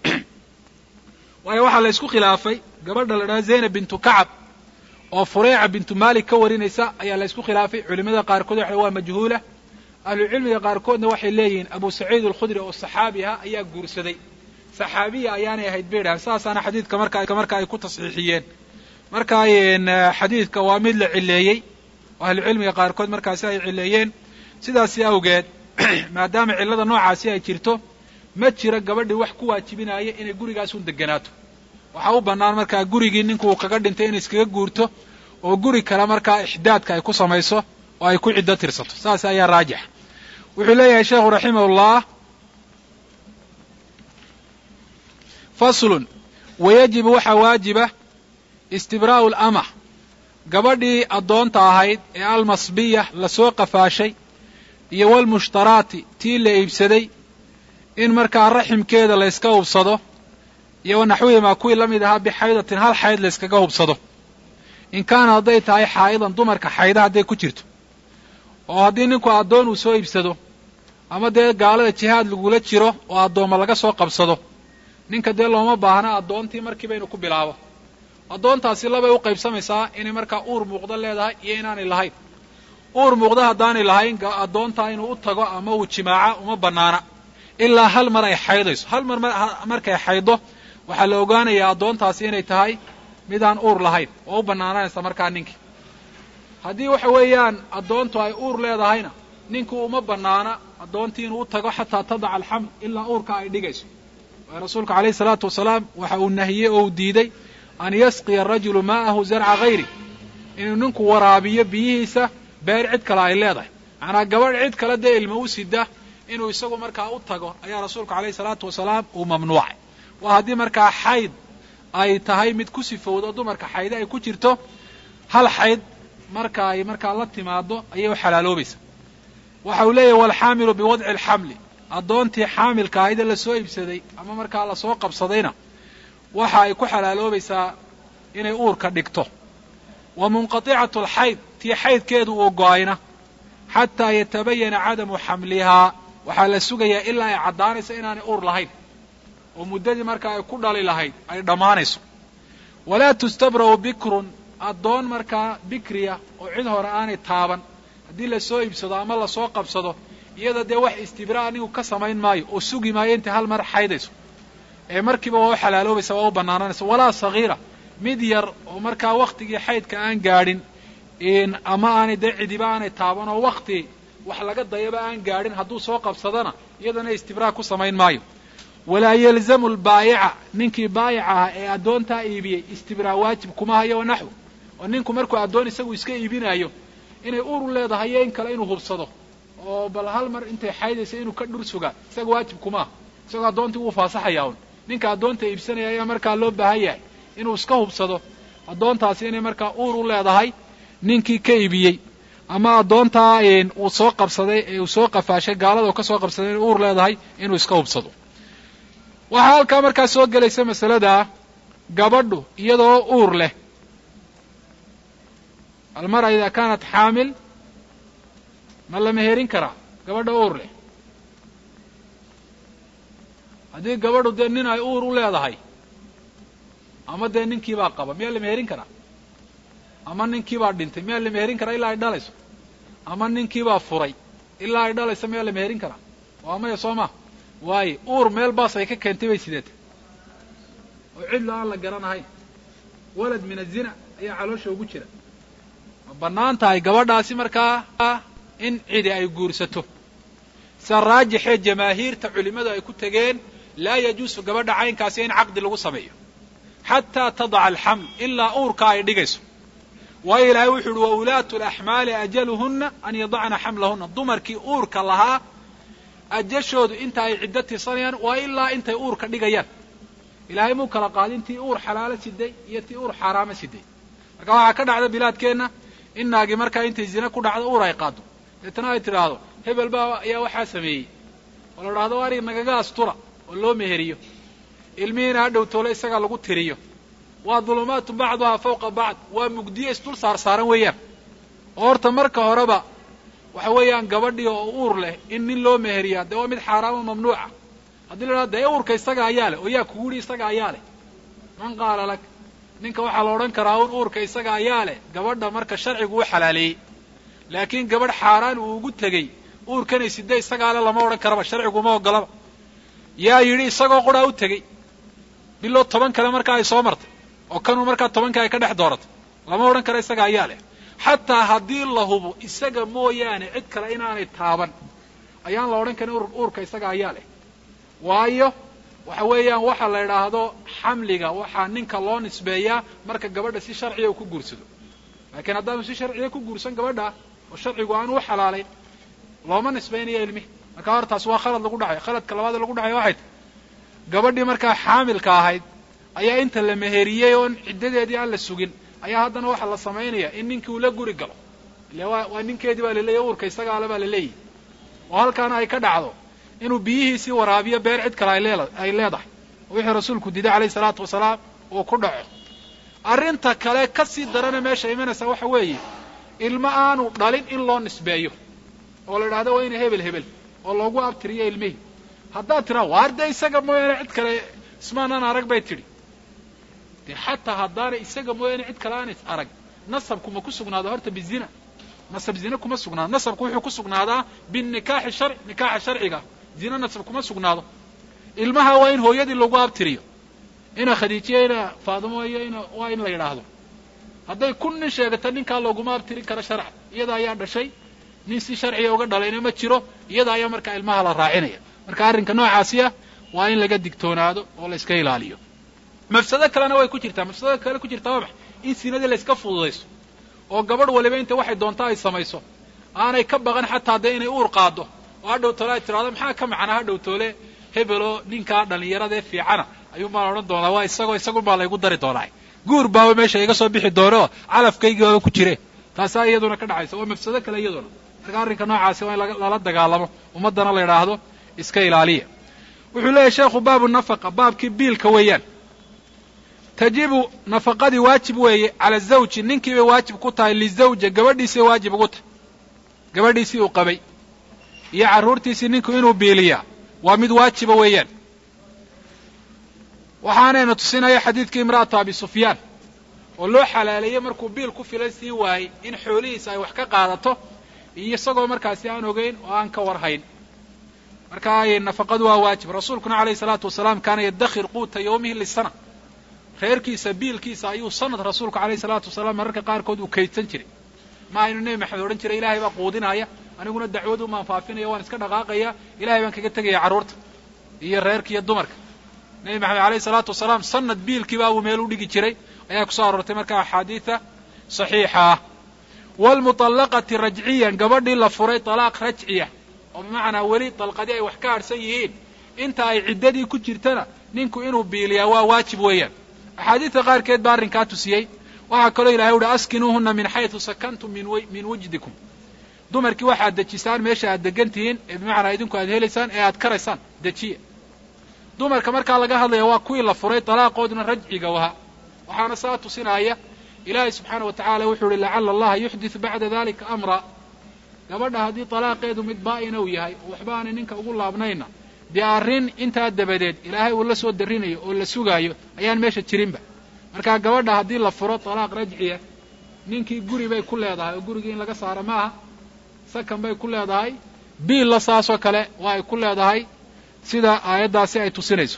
S1: waayo waxaa la isku khilaafay gabadha la dhaha zaynab bintu kacab oo fureyca bintu malik ka warinaysa ayaa la isku khilaafay culimada qaarkood waxa waa majhuula ahlucilmiga qaarkoodna waxay leeyihiin abu saciid alkhudri oo saxaabi ah ayaa guursaday saxaabiya ayaanay ahayd bay dhahan saasaana xadiidka marka marka ay ku tasxiixiyeen marka xadiidka waa mid la cileeyey oo ahlucilmiga qaarkood markaasi ay cileeyeen sidaasi awgeed maadaama cillada noocaasi ay jirto ma jiro gabadhii wax ku waajibinaya inay gurigaasun deganaato waxaa u bannaan markaa gurigii ninku uu kaga dhintay inay iskaga guurto oo guri kale markaa ixdaadka ay ku samayso oo ay ku ciddo tirsato saas ayaa raajix wuxuu leeyahay sheekhu raximahullah faslun wayajibu waxaa waajiba istibraa'u lama gabadhii addoonta ahayd ee almasbiya lasoo qafaashay iyo walmushtaraati tii la iibsaday in markaa raximkeeda la yska hubsado iyo wanaxwihimaa kuwii la mid ahaa bixaydatin hal xayd la yskaga hubsado in kaana hadday tahay xaa'idan dumarka xayda hadday ku jirto oo haddii ninku addoon uu soo iibsado ama dee gaalada jihaad lagula jiro oo addoomma laga soo qabsado ninka dee looma baahna addoontii markiiba inuu ku bilaabo addoontaasi labay u qaybsamaysaa inay markaa uur muuqdo leedahay iyo inaanay lahayn uur muuqdo haddaanay lahayn addoontaa inuu u tago ama uu jimaaca uma bannaana ilaa hal mar ay xaydayso hal mar markay xaydo waxaa la ogaanayaa addoontaasi inay tahay midaan uur lahayn oo u bannaananaysa markaa ninkii haddii waxa weeyaan addoontu ay uur leedahayna ninku uma bannaana addoontii inuu u tago xataa tadaca alxaml ilaa uurka ay dhigayso waayo rasuulku alayhi salaatu wasalaam waxa uu nahiyey oo uu diiday an yasqiya arajulu maa'ahu zarca hayri inuu ninku waraabiyo biyihiisa beer cid kale ay leedahay macnaa gabadh cid kale dee ilma u sida inuu isagu markaa u tago ayaa rasuulku alayhi salaatu wasalaam uu mamnuucay waa haddii markaa xayd ay tahay mid ku sifowdo dumarka xayde ay ku jirto hal xayd marka ay markaa la timaado ayay u xalaaloobaysa waxa uu leeyahy walxaamilu biwadci alxamli addoontii xaamilka ahayde lasoo iibsaday ama markaa lasoo qabsadayna waxa ay ku xalaaloobaysaa inay uurka dhigto wa munqaticatu alxayd tii xaydkeedu uu go-ayna xataa yatabayana cadamu xamlihaa waxaa la sugayaa ilaa ay caddaanayso inaanay uur lahayn oo muddadii markaa ay ku dhali lahayd ay dhammaanayso walaa tustabra'u bikrun addoon markaa bikriya oo cid hore aanay taaban haddii lasoo iibsado ama lasoo qabsado iyada dee wax istibraa anigu ka samayn maayo oo sugi maayo intay hal mar xaydayso ee markiiba waa u xalaaloobaysa waa u bannaananaysa walaa sagiira mid yar oo markaa wakhtigii xaydka aan gaadhin ama aanay dee cidiba aanay taaban oo wakti wax laga dayaba aan gaadhin hadduu soo qabsadana iyadana istibraa ku samayn maayo walaa yalzamu lbaayica ninkii baayica ah ee addoontaa iibiyey istibraa waajib kuma hayo wa naxw oo ninku markuu addoon isagu iska iibinayo inay uru leedahay iyo in kale inuu hubsado oo bal hal mar intay xaydaysa inuu ka dhur sugaa isaga waajib kumaha isagoo addoontii wuu faasaxayaa un ninka addoonta iibsanaya ayaa markaa loo baahan yahay inuu iska hubsado addoontaasi inay markaa uur u leedahay ninkii ka iibiyey ama addoontaa uu soo qabsaday ee uu soo qafaashay gaalada uu ka soo qabsaday inay uur leedahay inuu iska hubsado waxaa halkaa markaa soo gelaysa masalada gabadhu iyadoo uur leh almara idaa kaanat xaamil ma la meherin karaa gabadha uur leh haddii gabadhu dee nin ay uur u leedahay ama dee ninkiibaa qaba miyaa la meherin karaa ama ninkiibaa dhintay miyaa la meherin karaa ilaa ay dhalayso ama ninkiibaa furay ilaa ay dhalayso miyaa la meherin karaa waa maya soo maa waaye uur meel baas ay ka keentay bay sideeta oo cidla aan la garanahayn walad min azina ayaa caloosha ugu jira ma bannaan tahay gabadhaasi markaa in cidi ay guursato sida raajixee jamaahiirta culimmadu ay ku tegeen laa yajuusu gabadha caynkaasi in caqdi lagu sameeyo xataa tadaca alxaml ilaa uurka ay dhigayso waayo ilaahay wuxu uhi wa ulaatu laxmaali ajaluhunna an yadacna xamlahunna dumarkii uurka lahaa ajashoodu inta ay ciddo tirsanayaan waa ilaa intay uurka dhigayaan ilaahay muu kala qaadin tii uur xalaalo siday iyo tii uur xaaraamo siday marka waxaa ka dhacda bilaadkeenna in naagi markaa intay zine ku dhacdo uur ay qaado deetana ay tidhaahdo hebel baa ayaa waxaa sameeyey oo la dhahdo arig nagaga astura oo loo meheriyo ilmihiina ha dhowtoole isagaa lagu tiriyo waa dulumaatun bacduhaa fawqa bacd waa mugdiyo isdul saar saaran weeyaan oo horta marka horeba waxa weeyaan gabadhii oo uur leh in nin loo meheriyaa dee waa mid xaaraamo mamnuuca haddii la dhahdo dee uurka isaga ayaa leh oo yaa kugu yidhi isaga ayaa leh man qaala lak ninka waxaa la odhan karaa un uurka isaga ayaa leh gabadha marka sharcigu u xalaaleeyey laakiin gabadh xaaraan uu ugu tegey uurkanay sida isagaa le lama odhan karaba sharciguma ogolaba yaa yidhi isagoo quraa u tegey biloo toban kale markaa ay soo martay oo kanuu markaa tobanka ay ka dhex dooratay lama odhan karo isaga ayaa leh xataa haddii la hubo isaga mooyaane cid kale inaanay taaban ayaan la odhan karin uurka isaga ayaa leh waayo waxa weeyaan waxa la idhaahdo xamliga waxaa ninka loo nisbeeyaa marka gabadha si sharciya uu ku guursado laakiin haddaanu si sharciya ku guursan gabadha oo sharcigu aanu u xalaalayn looma nisbaynayo ilmihi marka hortaas waa khalad lagu dhacayo khaladka labaad lagu dhacayo waxay tahy gabadhii markaa xaamilka ahayd ayaa inta la meheriyey oon ciddadeedii aan la sugin ayaa haddana waxaa la samaynaya in ninkii uu la guri galo ile waa waa ninkeedii baa laleeyahy uurka isaga ale baa la leeyahy oo halkaana ay ka dhacdo inuu biyihiisii waraabiyo beer cid kale ay leedahay oo wixii rasuulku diday calayhi salaatu wasalaam uu ku dhaco arrinta kale ka sii darana meesha imanaysa waxa weeye ilmo aanu dhalin in loo nisbeeyo oo la idhahdo waa ina hebel hebel oo loogu abtiriyo ilmihii haddaad tiraa waar dee isaga mooyaane cid kale ismaanaan arag bay tidhi dee xataa haddaana isaga mooyaane cid kale aanay arag nasabku ma ku sugnaado horta bizina nasab zine kuma sugnaado nasabku wuxuu ku sugnaadaa binikaaxi sharci nikaaxa sharciga zine nasab kuma sugnaado ilmaha waa in hooyadii lagu abtiriyo ina khadiijiya ina faadimo iyo ina waa in la yidhaahdo hadday kun nin sheegata ninkaa looguma abtirin karo sharca iyada ayaa dhashay nin si sharciga uga dhalayna ma jiro iyada ayaa markaa ilmaha la raacinaya marka arrinka noocaasi ah waa in laga digtoonaado oo la iska ilaaliyo mafsado kalena way ku jirtaa mafsadada kale ku jirtaa waa maxay in sinadii la iska fududayso oo gabadh waliba inta waxay doontaa ay samayso aanay ka baqan xataa dee inay uur qaado oo hadhow toole ay tidhahdo maxaa ka macnaa hadhow toole hebeloo ninkaa dhallinyaradee fiicana ayuun baan odhan doonaa waa isagoo isagun baa laygu dari doonaa guur baaba meesha iga soo bixi doono calafkaygii baaba ku jire taasaa iyaduna ka dhacaysa waa mafsado kale iyaduna marka arrinka noocaasi waa in lala dagaalamo ummaddana la idhaahdo iska ilaaliya wuxuu leeyahy sheekhu baabu nafaqa baabkii biilka weeyaan tajibu nafaqadii waajib weeye cala zawji ninkii bay waajib ku tahay lizawja gabadhiisii waajib ugu tahay gabadhiisii uu qabay iyo carruurtiisii ninku inuu biiliyaa waa mid waajiba weeyaan waxaanayna tusinaya xadiidkii imra'atu abi sufyaan oo loo xalaaleeyey markuu biil ku filan sii waayey in xoolihiisa ay wax ka qaadato iyo isagoo markaasi aan ogeyn oo aan ka warhayn marka nafaqadu waa waajib rasuulkuna calayhi salaatu wasalaam kaana yadakhir quuta yawmihi lisana reerkiisa biilkiisa ayuu sanad rasuulku calayhi salaatu wasalaam mararka qaarkood uu kaydsan jiray ma aynu nebi maxamed odhan jiray ilahay baa quudinaya aniguna dacwadu maan faafinaya waan iska dhaqaaqaya ilahay baan kaga tegaya carruurta iyo reerka iyo dumarka nebi maxamed alayhi salaatu wasalaam sanad biilkiiba buu meel u dhigi jiray ayaa kusoo aroortay marka axaadiida saxiixa ah waalmuطallaqati rajciyan gabadhii la furay talaaq rajciya oo bimacnaa weli dalqadii ay wax ka harhsan yihiin inta ay ciddadii ku jirtana ninku inuu biiliyaa waa waajib weeyaan axaadiidta qaarkeed baa arrinkaa tusiyey waxaa kaloo ilahay uhi askinuuhuna min xaysu sakantum min wujdikum dumarkii waxaad dejisaan meesha aad degan tihiin ee bimacnaa idinku aad helaysaan ee aad karaysaan dejiya dumarka markaa laga hadlaya waa kuwii la furay talaaqooduna rajciga waha waxaana saa tusinaya ilaahay subxaana wa tacala wuxuu uhi lacala allaha yuxditu bacda dalika amra gabadha haddii talaaqeedu mid baa'ina uu yahay oo waxba aanay ninka ugu laabnayna dee arrin intaa dabadeed ilaahay uu la soo darrinayo oo la sugaayo ayaan meesha jirinba markaa gabadha haddii la furo talaaq rajciya ninkii guri bay ku leedahay oo gurigii in laga saaro ma aha sakan bay ku leedahay biilla saasoo kale waa ay ku leedahay sida aayaddaasi ay tusinayso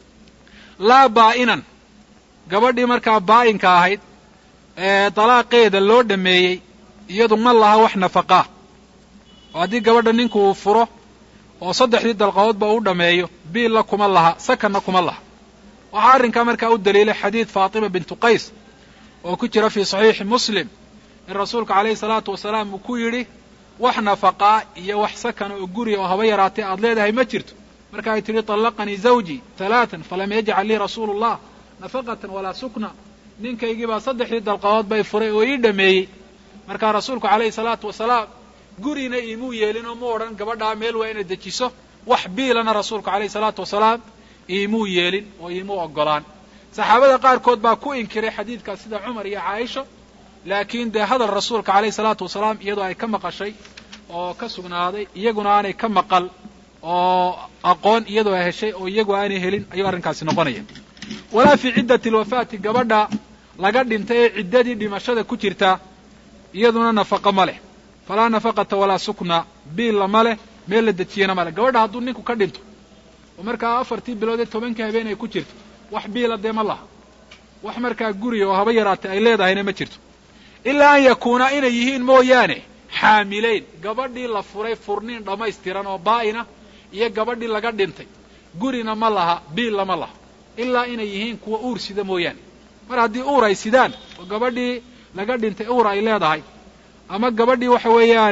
S1: laa baa'inan gabadhii markaa baa'inka ahayd ee dalaaqeeda loo dhameeyey iyadu ma laha wax nafaqaa oo haddii gabadha ninku uu furo oo saddexdii dalqadoodba uu dhameeyo biilla kuma laha sakanna kuma laha waxaa arrinkaa markaa u daliilay xadiid faatima bintu qays oo ku jira fii saxiixi muslim in rasuulku calayhi salaatu wasalaam uu ku yidhi wax nafaqaa iyo wax sakana oo guriga oo haba yaraatee aad leedahay ma jirto marka ay tidhi طallaqanii zawjii talaatan falam yajcal lii rasuulu اllah nafaqatan walaa sukna ninkaygii baa saddexdii dalqadood bay furay oo ii dhameeyey markaa rasuulku calayhi salaatu wasalaam gurina iimuu yeelin oo mu odhan gabadhaa meel waa inay dejiso wax biilana rasuulku calayhi salaatu wasalaam iimuu yeelin oo iimuu oggolaan saxaabada qaarkood baa ku inkiray xadiidkaas sida cumar iyo caaisha laakiin dee hadal rasuulka calayhi salaatu wasalaam iyadoo ay ka maqashay oo ka sugnaaday iyaguna aanay ka maqal oo aqoon iyadoo ay heshay oo iyagu aanay helin ayuu arrinkaasi noqonaya walaa fii ciddati alwafaati gabadha laga dhintay ee ciddadii dhimashada ku jirta iyaduna nafaqo ma leh falaa nafaqata walaa sukna biilla ma leh meel la dejiyana ma leh gabadha hadduu ninku ka dhinto oo markaa afartii bilood ee tobankii habeen ay ku jirto wax biila dee ma laha wax markaa guriga oo haba yaraatay ay leedahayna ma jirto ilaa an yakuuna inay yihiin mooyaane xaamileyn gabadhii la furay furniin dhammaystiran oo baa'ina iyo gabadhii laga dhintay gurina ma laha biilla ma laha ilaa inay yihiin kuwa uur sida mooyaane mar haddii uur ay sidaan oo gabadhii laga dhintay uur ay leedahay ama gabadhii waxa weeyaan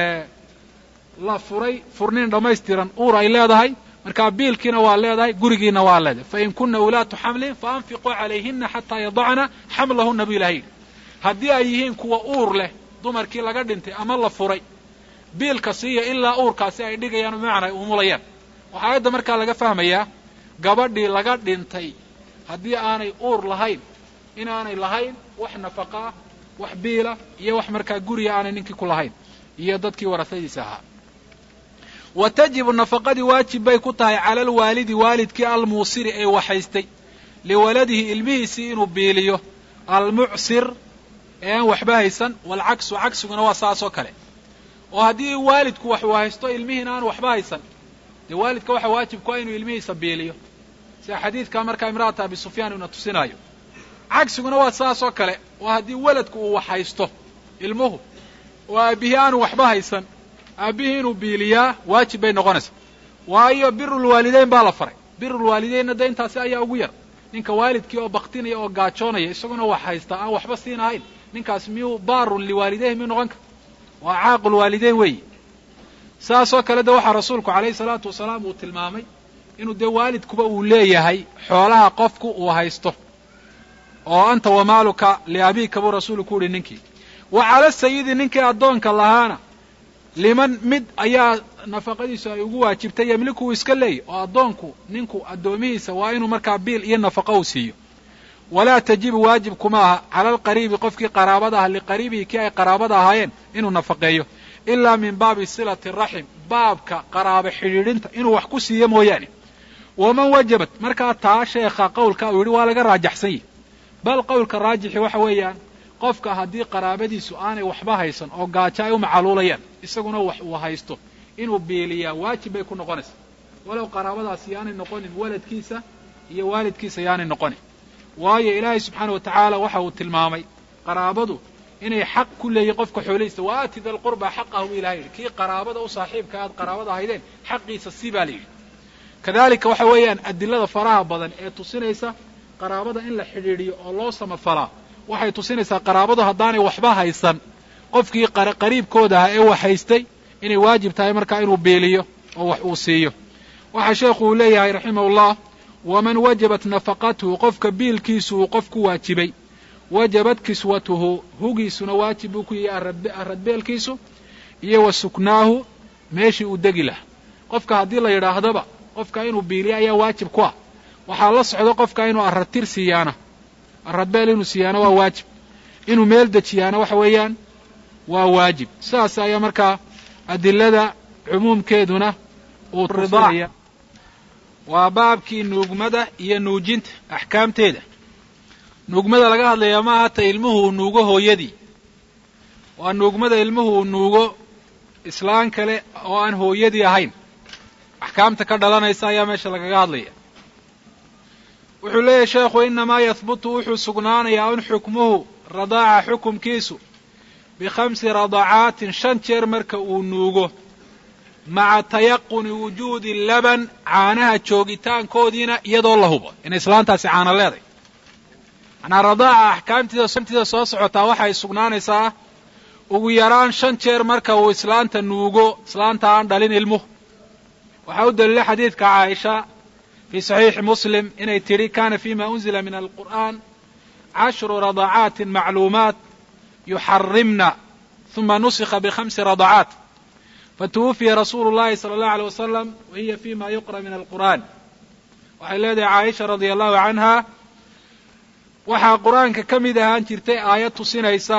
S1: la furay furniin dhammaystiran uur ay leedahay markaa biilkiina waa leedahay gurigiina waa leedahay fain kuna ulaatu xamlin faanfiquu calayhina xataa yadacna xamlahuna bu ilaha yidhi haddii ay yihiin kuwa uur leh dumarkii laga dhintay ama la furay biilka siiya ilaa uurkaasi ay dhigayaan bimacnaa ay umulayaan waxaa aayadda markaa laga fahmayaa gabadhii laga dhintay haddii aanay uur lahayn inaanay lahayn wax nafaqaa wax biila iyo wax markaa guriga aanay ninkii ku lahayn iyo dadkii warasadiisa ahaa wa tajibu nafaqadii waajib bay ku tahay cala alwaalidi waalidkii almuusiri ee waxaystay liwaladihi ilmihiisii inuu biiliyo almucsir ee aan waxba haysan waalcaksu cagsiguna waa saas oo kale oo haddii waalidku wax uu haysto ilmihiina aan waxba haysan dee waalidka waxa waajib ku ah inuu ilmihiisa biiliyo sida xadiidkaa markaa imra'ata abi sufyaan uuna tusinaayo cagsiguna waa saas oo kale oo haddii weladku uu wax haysto ilmuhu oo aabbihii aanu waxba haysan aabbihii inuu biiliyaa waajib bay noqonaysaa waayo birulwaalideyn baa la faray birulwaalideynna de intaasi ayaa ugu yar ninka waalidkii oo baktinaya oo gaajoonaya isaguna wax haysta aan waxba siin ahayn ninkaas miyuu baarun liwaalideyhi miyuu noqon kara waa caaqul waalideyn weeyi saasoo kale de waxaa rasuulku calayhi salaatu wasalaam uu tilmaamay inuu dee waalidkuba uu leeyahay xoolaha qofku uu haysto oo anta wamaaluka liabiika buu rasuulu ku uhi ninkii wa cala sayidi ninkii addoonka lahaana liman mid ayaa nafaqadiisu ay ugu waajibtay yemliku uu iska leeyay oo addoonku ninku addoomihiisa waa inuu markaa biil iyo nafaqo uu siiyo walaa tajibu waajib kuma aha cala alqariibi qofkii qaraabada ah liqariibihi kii ay qaraabada ahaayeen inuu nafaqeeyo ilaa min baabi silati raxim baabka qaraabo xidhiidhinta inuu wax ku siiyo mooyaane waman wajabat markaa taa sheekha qowlka uu yidhi waa laga raajaxsan yahi bal qowlka raajixi waxa weeyaan qofka haddii qaraabadiisu aanay waxba haysan oo gaajo ay u macaluulayaan isaguna wax uu haysto inuu biiliyaa waajib bay ku noqonaysaa walow qaraabadaasi yaanay noqonin waladkiisa iyo waalidkiisa yaanay noqonin waayo ilaahay subxaana wa tacaala waxa uu tilmaamay qaraabadu inay xaq ku leeyihin qofka xoolihiisa wa aati da lqurba xaqahu bu ilahay yidhi kii qaraabada u saaxiibka aad qaraabada ahaydeen xaqiisa si baa la yidhi kadalika waxa weeyaan adilada faraha badan ee tusinaysa qaraabada in la xidhiidhiyo oo loo samafalaa waxay tusinaysaa qaraabadu haddaanay waxba haysan qofkii qariibkooda ahaa ee wax haystay inay waajib tahay markaa inuu beeliyo oo wax uu siiyo waxaa sheekhu uu leeyahay raximahullah waman wajabat nafaqatuhu qofka biilkiisu uu qof ku waajibay wajabat kiswatuhu hugiisuna waajib buu ku yahay aradbeelkiisu iyo wa suknaahu meeshii uu degi lahaa qofka haddii la yidhaahdaba qofka inuu biiliyo ayaa waajib ku ah waxaa la socdo qofka inuu aradtir siiyaana aradbeel inuu siiyaana waa waajib inuu meel dejiyaana waxa weeyaan waa waajib sidaas ayaa markaa adilada cumuumkeeduna uu tusinaya waa baabkii nuugmada iyo nuujinta axkaamteeda nuugmada laga hadlayaa ma aha ta ilmuhu uu nuugo hooyadii waa nuugmada ilmuhu uu nuugo islaan kale oo aan hooyadii ahayn axkaamta ka dhalanaysa ayaa meesha lagaga hadlaya wuxuu leeyahay sheekhu inamaa yahbutu wuxuu sugnaanayaa un xukmuhu radaaca xukumkiisu bikhamsi radacaatin shan jeer marka uu nuugo maca tayaquni wujuudi laban caanaha joogitaankoodiina iyadoo la hubo inay islaantaasi caana leeday manaa radaaca axkaamtiida shantiida soo socotaa waxay sugnaanaysaa ugu yaraan shan jeer marka uu islaanta nuugo islaanta aan dhalin ilmuhu waxaa u daliila xadiidka caaisha fii saxiixi muslim inay tidhi kana fima unzila min alqur'an cashru radacaatin macluumaat yuxarimna uma nusikha bikhamsi radacaat fatuwufiya rasuulu llahi sala allahu alay wasalam wa hiya fima yuqra min alqur'an waxay leedahay caaisha radia allahu canha waxaa qur-aanka ka mid ahaan jirtay aayad tusinaysa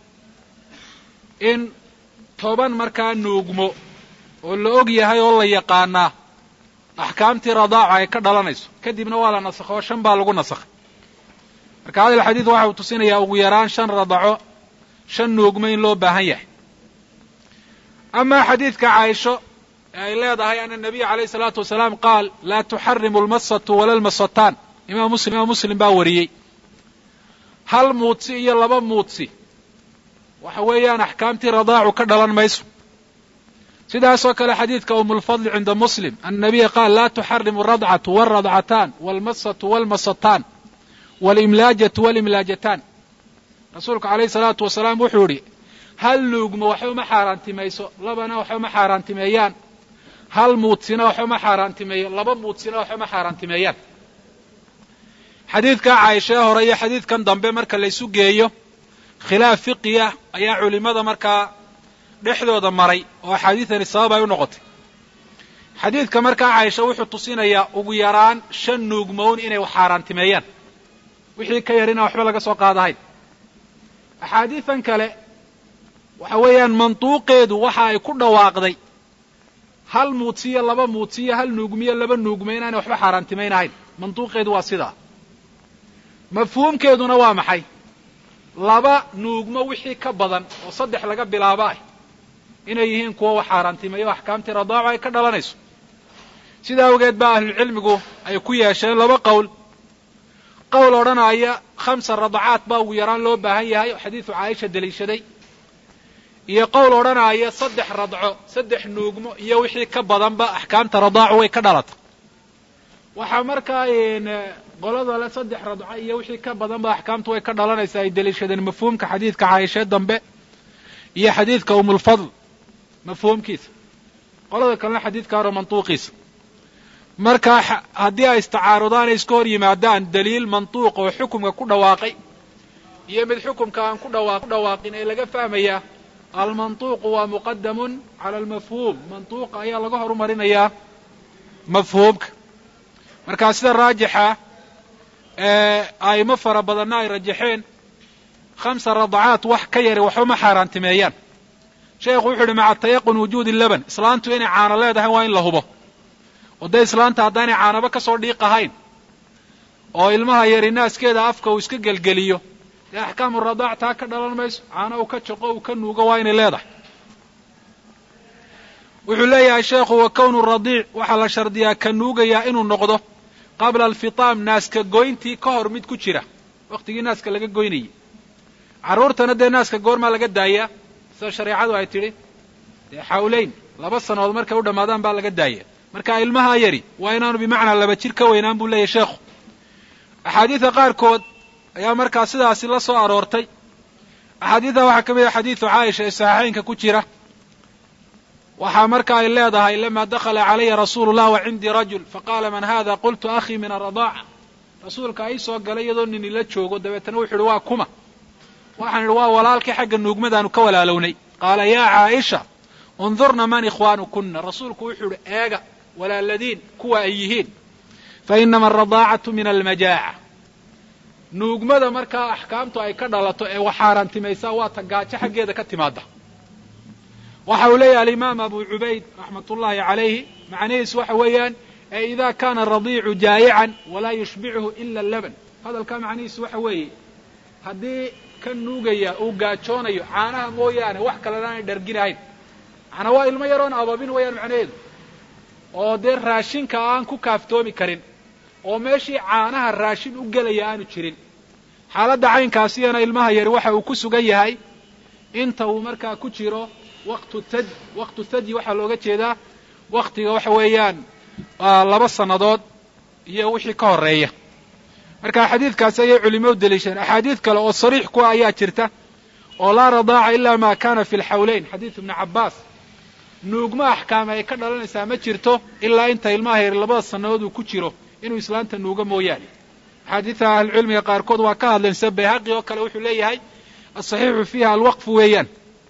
S1: in toban markaa nuugmo oo la og yahay oo la yaqaanaa axkaamtii radaaca ay ka dhalanayso kadibna waa la nasakho oo shan baa lagu nasakhay marka hadal xadiid waxa uu tusinayaa ugu yaraan shan radaco shan nuugmo in loo baahan yahay amaa xadiidka caaisho ee ay leedahay ana nabiya calayhi salaatu wasalaam qaal laa tuxarimu almasatu wala almasataan imaam muslim imaam muslim baa wariyey hal muudsi iyo laba muudsi waxa weeyaan axkaamtii radaacu ka dhalan mayso sidaasoo kale xadiidka umulfadli cinda muslim ana nabiya qaal laa tuxarimu aradcatu walradcataan walmasatu walmasataan walimlaajatu walimlaajataan rasuulku calayhi salaatu wasalaam wuxuu yidhi hal nuugmo waxba uma xaaraantimayso labana waxba uma xaaraantimeeyaan hal muudsina waxba uma xaaraantimeeyo laba muudsina waxba uma xaaraantimeeyaan xadiidka caaishee hore iyo xadiidkan dambe marka laysu geeyo khilaaf fiqiya ayaa culimada markaa dhexdooda maray oo axaadiidani sabab ay u noqotay xadiidka markaa caysha wuxuu tusinayaa ugu yaraan shan nuugmown inay wax xaaraantimeeyaan wixii ka yar inaan waxba laga soo qaadahayn axaadiidan kale waxa weeyaan mantuuqeedu waxa ay ku dhawaaqday hal muudsiyo laba muudsiyo hal nuugmiyo laba nuugme inaanay waxba xaaraantimaynahayn mantuuqeedu waa sidaa mafhuumkeeduna waa maxay laba nuugmo wixii ka badan oo saddex laga bilaabo ah inay yihiin kuwa wax xaaraantimeeyo axkaamtii radaaco ay ka dhalanayso sidaa awgeed baa ahlucilmigu ay ku yeesheen laba qowl qowl odhanaya khamsa radacaat baa ugu yaraan loo baahan yahay oo xadiidu caaisha deliishaday iyo qowl odhanaya saddex radco saddex nuugmo iyo wixii ka badanba axkaamta radaacu way ka dhalata waxaa markaa qolada le saddex radco iyo wixii ka badanba axkaamtu way ka dhalanaysaa ay deliishadeen mafhuumka xadiidka caaishee dambe iyo xadiidka umulfadl mafhuumkiisa qolada kalena xadiidka hore mantuuqiisa marka haddii ay istacaarudaan ay iska hor yimaadaan daliil mantuuq oo xukumka ku dhawaaqay iyo mid xukumka aan ku dhawaaqin ee laga fahmayaa almantuuqu waa muqadamun cala almafhuum mantuuqa ayaa laga horumarinayaa mafhuumka markaa sida raajixa aimo fara badanna ay rajaxeen khamsa radacaat wax ka yari waxba ma xaaraantimeeyaan sheekhu wuxu uhi maca tayaqun wujuudi laban islaantu inay caano leedahay waa in la hubo oo dee islaanta haddaanay caanaba ka soo dhiiqahayn oo ilmaha yari naaskeeda afka uu iska gelgeliyo dee axkaamu radaac taa ka dhalan mayso caano uu ka jaqo uu ka nuugo waa inay leedahay wuxuu leeyahay sheekhu wa kownu radiic waxaa la shardiyaa ka nuugayaa inuu noqdo qabla alfitaam naaska goyntii ka hor mid ku jira wakhtigii naaska laga goynayay carruurtana dee naaska goormaa laga daayaa sida shareecadu ay tidhi dee xawleyn laba sannadood markay u dhammaadaan baa laga daaya marka ilmaha yari waa inaanu bimacnaa laba jir ka weynaan buu leeyahy sheekhu axaadiida qaarkood ayaa markaa sidaasi la soo aroortay axaadiidda waxaa ka mid ah xadiidu caaisha ee saxiixaynka ku jira waxaa marka ay leedahay lama dakhala calaya rasuulu llah wa cindii rajul faqaala man hada qultu akhii min aradaaca rasuulka ii soo galay iyadoo nin ila joogo dabeetana wuxu uhi waa kuma waxaan idhi waa walaalkii xagga nuugmadaanu ka walaalownay qaala yaa caaisha undurna man ikhwaanukuna rasuulku wuxuu idhi eega walaaladiin kuwa ay yihiin fa inama alradaacatu min almajaaca nuugmada markaa axkaamtu ay ka dhalato ee wax xaaraantimaysaa waa ta gaajo xaggeeda ka timaada waxa uu leeyahay alimaam abu cubayd raxmat ullahi calayhi macnihiisu waxa weeyaan ee ida kana radiicu jaayican walaa yushbichu ila laban hadalkaa macnihiisu waxa weeye haddii ka nuugaya uu gaajoonayo caanaha mooyaane wax kalena aanay dharginahayn macnaa waa ilmo yaroon ababin weeyaan macnaheedu oo dee raashinka aan ku kaaftoomi karin oo meeshii caanaha raashin u gelaya aanu jirin xaaladda caynkaasiyana ilmaha yari waxa uu ku sugan yahay inta uu markaa ku jiro waqtu tad waqtu thadyi waxaa looga jeedaa waktiga waxa weeyaan laba sannadood iyo wixii ka horeeya marka xadiidkaasi ayay culimadu deliishadeen axaadiid kale oo sariix kuwa ayaa jirta oo laa radaaca ila ma kana fi lxawleyn xadiidu ibni cabbaas nuugma axkaame ay ka dhalanaysaa ma jirto ilaa inta ilmaha yar labada sannadood uu ku jiro inuu islaanta nuugo mooyaane axaadiidta ahlucilmiga qaarkood waa ka hadleen sida bayhaqi oo kale wuxuu leeyahay asaxiixu fiiha alwaqfu weeyaan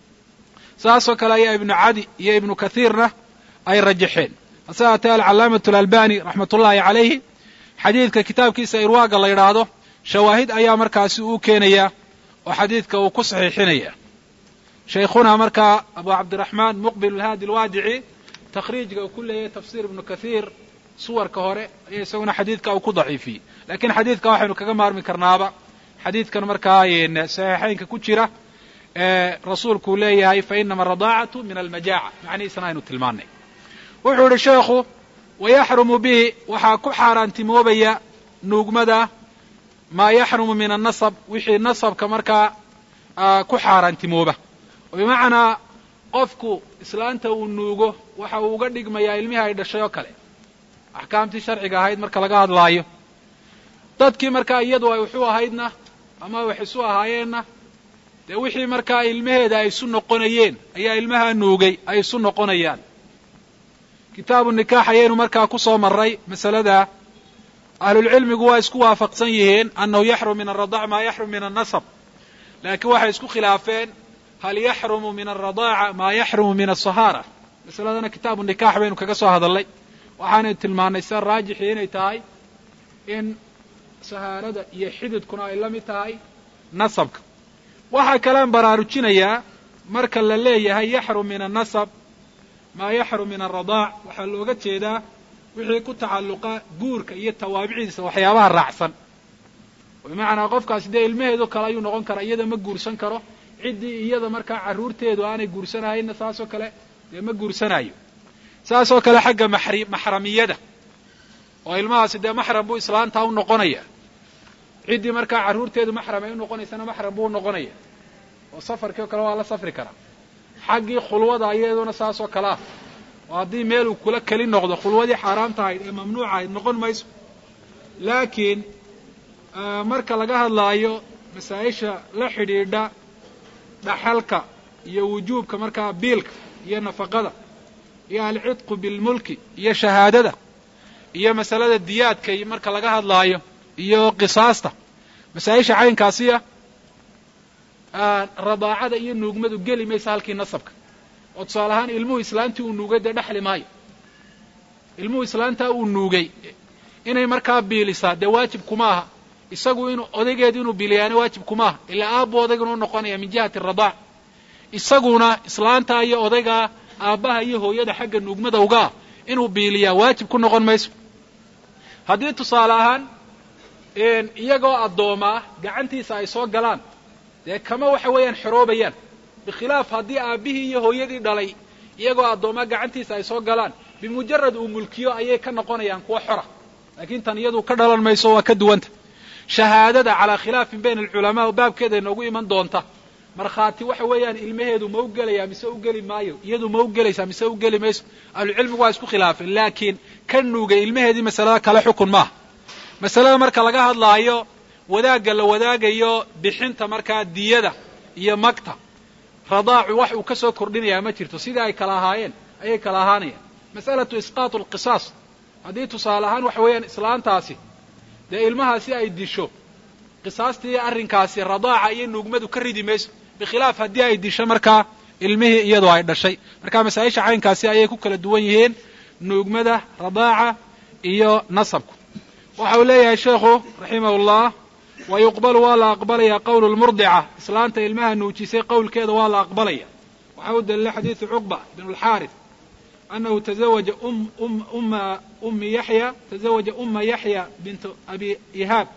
S1: saasoo kale ayaa ibnu cadi iyo ibnu kathiirna ay rajaxeen hase haatee alcalaamatu alalbani raxmat ullahi calayhi xadiidka kitaabkiisa irwaaga la yidhaahdo shawaahid ayaa markaasi uu keenayaa oo xadiidka uu ku saxiixinaya shaykhuna markaa abu cabdiraxmaan muqbil alhaadi alwaadici takhriijka uu ku leeyahay tafsiir ibnu kathiir suwarka hore ayaa isaguna xadiidka uu ku daciifiyey lakiin xadiidka waxaynu kaga maarmi karnaaba xadiidkan markaa saxiixaynka ku jira rasuulku uu leeyahay fa inama aradaacatu min almajaaca macnihiisana aynu tilmaanay wuxuu idhi sheekhu wayaxrumu bihi waxaa ku xaaraantimoobaya nuugmada maa yaxrumu min annasab wixii nasabka markaa ku xaaraantimooba oo bimacnaa qofku islaanta uu nuugo waxa uu uga dhigmayaa ilmihii ay dhashay oo kale axkaamtii sharciga ahayd marka laga hadlaayo dadkii markaa iyadu ay waxu ahaydna ama wax isu ahaayeenna dee wixii markaa ilmaheeda ay isu noqonayeen ayaa ilmaha nuugay ay isu noqonayaan kitaabu nikaax ayaynu markaa ku soo marray masalada ahlulcilmigu waa isku waafaqsan yihiin annahu yaxrum min alradac maa yaxrum min annasab laakiin waxay isku khilaafeen hal yaxrumu min alradaaca maa yaxrumu min asahaara masaladana kitaabu nikaax baynu kaga soo hadalnay waxaanay tilmaannay sida raajixii inay tahay in sahaarada iyo xididkuna ay la mid tahay nasabka waxaa kalean baraarujinayaa marka la leeyahay yaxrum min annasab maa yaxrum min alradaac waxaa looga jeedaa wixii ku tacalluqa guurka iyo tawaabicidiisa waxyaabaha raacsan bimacnaa qofkaasi dee ilmaheedo kale ayuu noqon karaa iyada ma guursan karo ciddii iyada markaa carruurteedu aanay guursanahayna saasoo kale dee ma guursanayo saasoo kale xagga maxri maxramiyada oo ilmahaasi dee maxram buu islaantaa u noqonaya ciddii markaa carruurteedu maxram ay u noqonaysana maxram buu u noqonaya oo safarkii o kale waa la safri karaa xaggii khulwada iyaduna saasoo kale ah oo haddii meel uu kula keli noqdo khulwadii xaaraamta ahayd ee mamnuuca ahayd noqon mayso laakiin marka laga hadlaayo masaa-isha la xidhiidha dhaxalka iyo wujuubka markaa biilka iyo nafaqada iyo alcidqu bilmulki iyo shahaadada iyo masalada diyaadka marka laga hadlaayo iyo qisaasta masaa-isha caynkaasiya radaacada iyo nuugmadu geli maysa halkii nasabka oo tusaale ahaan ilmuhu islaantii uu nuugay dee dhexli maayo ilmuhu islaantaa uu nuugay inay markaa biilisaa dee waajib kuma aha isagu inuu odaygeedu inuu biiliyaana waajib kuma aha ilaa aabbu odayguna u noqonaya min jihati radaac isaguna islaantaa iyo odaygaa aabbaha iyo hooyada xagga nuugmada uga ah inuu biiliyaa waajib ku noqon mayso haddii tusaale ahaan iyagoo addooma ah gacantiisa ay soo galaan dee kama waxa weeyaan xoroobayaan bikhilaaf haddii aabbihii iyo hooyadii dhalay iyagoo addoomaa gacantiisa ay soo galaan bimujarad uu mulkiyo ayay ka noqonayaan kuwa xora laakiin tan iyadu ka dhalan mayso waa ka duwanta shahaadada calaa khilaafin bayna alculamaa oo baabkeeda inoogu iman doonta markhaati waxa weeyaan ilmaheedu ma u gelayaa mise u geli maayo iyadu ma u gelaysaa mise u geli mayso ahlucilmigu waa isku khilaafeen laakiin ka nuugay ilmaheedii masalada kale xukun maaha masalada marka laga hadlaayo wadaagga la wadaagayo bixinta markaa diyada iyo magta radaacu wax uu ka soo kordhinayaa ma jirto sidii ay kala ahaayeen ayay kala ahaanayaan mas'alatu isqaatu alqisaas haddii tusaale ahaan waxa weeyaan islaantaasi dee ilmahaasi ay disho qisaastii arrinkaasi radaaca iyo nuugmadu ka ridi mayso bikhilaaf haddii ay disho markaa ilmihii iyadoo ay dhashay marka masaa-isha caynkaasi ayay ku kala duwan yihiin nuugmada radaaca iyo nasabku waxa uu leeyahay sheekhu raximahullah wa yuqbalu waa la aqbalaya qowlu lmurdica islaanta ilmaha nuujisay qowlkeeda waa la aqbalaya waxa u daliilay xadiidu cuqba bn lxaarith anahu tazawaja umma ummi yaxya tazawaja uma yaxya bintu abi ihaab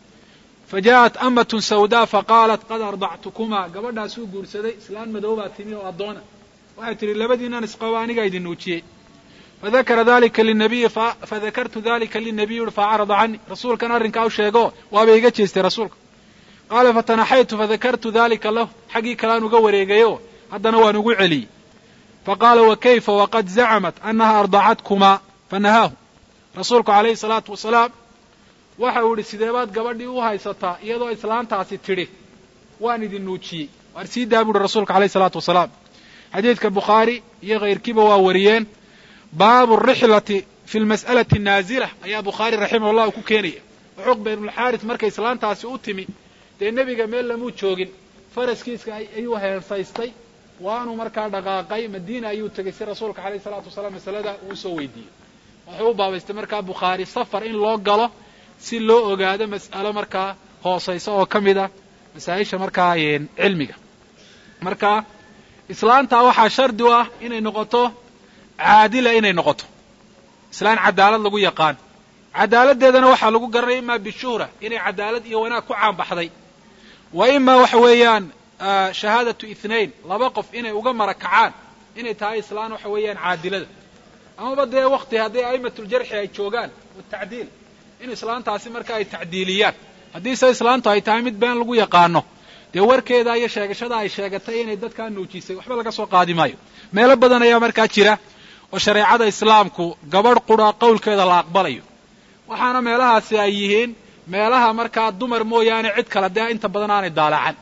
S1: fajaءat amatun sawda faqaalat qad ardactukuma gabadhaasuu guursaday islaan madoobaa timi oo addoona waxay tidhi labadiinan isqabo anigaa idin nuujiyey fadakara dalika linabiyi fadakartu dalika linabiy ui faacrada cani rasuulkan arrinkaa u sheego waaba iga jeestay rasuulka qaala fatanaxaytu fadakartu dalika lahu xaggii kalean uga wareegayo haddana waan ugu celiyey faqaala wa kayfa waqad zacamat annaha ardacatkumaa fanahaahu rasuulku calayhi salaatu wasalaam waxa uu idhi sidee baad gabadhii u haysataa iyadoo islaantaasi tidhi waan idin nuujiyey waar sii daa bu uhi rasuulka alayhi salaatu wasalaam xadiidka bukhaari iyo kayrkiiba waa wariyeen baabu rixlati fi lmas'alati naazila ayaa bukhaari raximah llah ku keenaya cuqba ibnulxaaris markay islaantaasi u timi dee nebiga meel lamuu joogin faraskiiska ayuu heensaystay waanuu markaa dhaqaaqay madiina ayuu tegay si rasuulka alayhi salaatu wasalaam masalada uu usoo weydiiyey wuxuu u baabaystay markaa bukhaari safar in loo galo si loo ogaado mas'alo markaa hoosaysa oo ka mid ah masaa-isha markaa cilmiga marka islaantaa waxaa shardi u ah inay noqoto caadila inay noqoto islaan cadaalad lagu yaqaan cadaaladdeedana waxaa lagu garanaya imaa bishuhra inay cadaalad iyo wanaag ku caanbaxday wa imaa waxa weeyaan shahaadatu ithnain laba qof inay uga mara kacaan inay tahay islaan waxa weeyaan caadilada amaba dee wakti haddii a'immatuljarxi ay joogaan watacdiil in islaantaasi marka ay tacdiiliyaan haddiise islaantu ay tahay mid been lagu yaqaano dee warkeeda iyo sheegashada ay sheegatay inay dadkaa nuujisay waxba laga soo qaadi maayo meelo badan ayaa markaa jira oo shareecada islaamku gabadh qura qowlkeeda la aqbalayo waxaana meelahaasi ay yihiin meelaha markaa dumar mooyaane cid kale dee inta badan aanay daalacan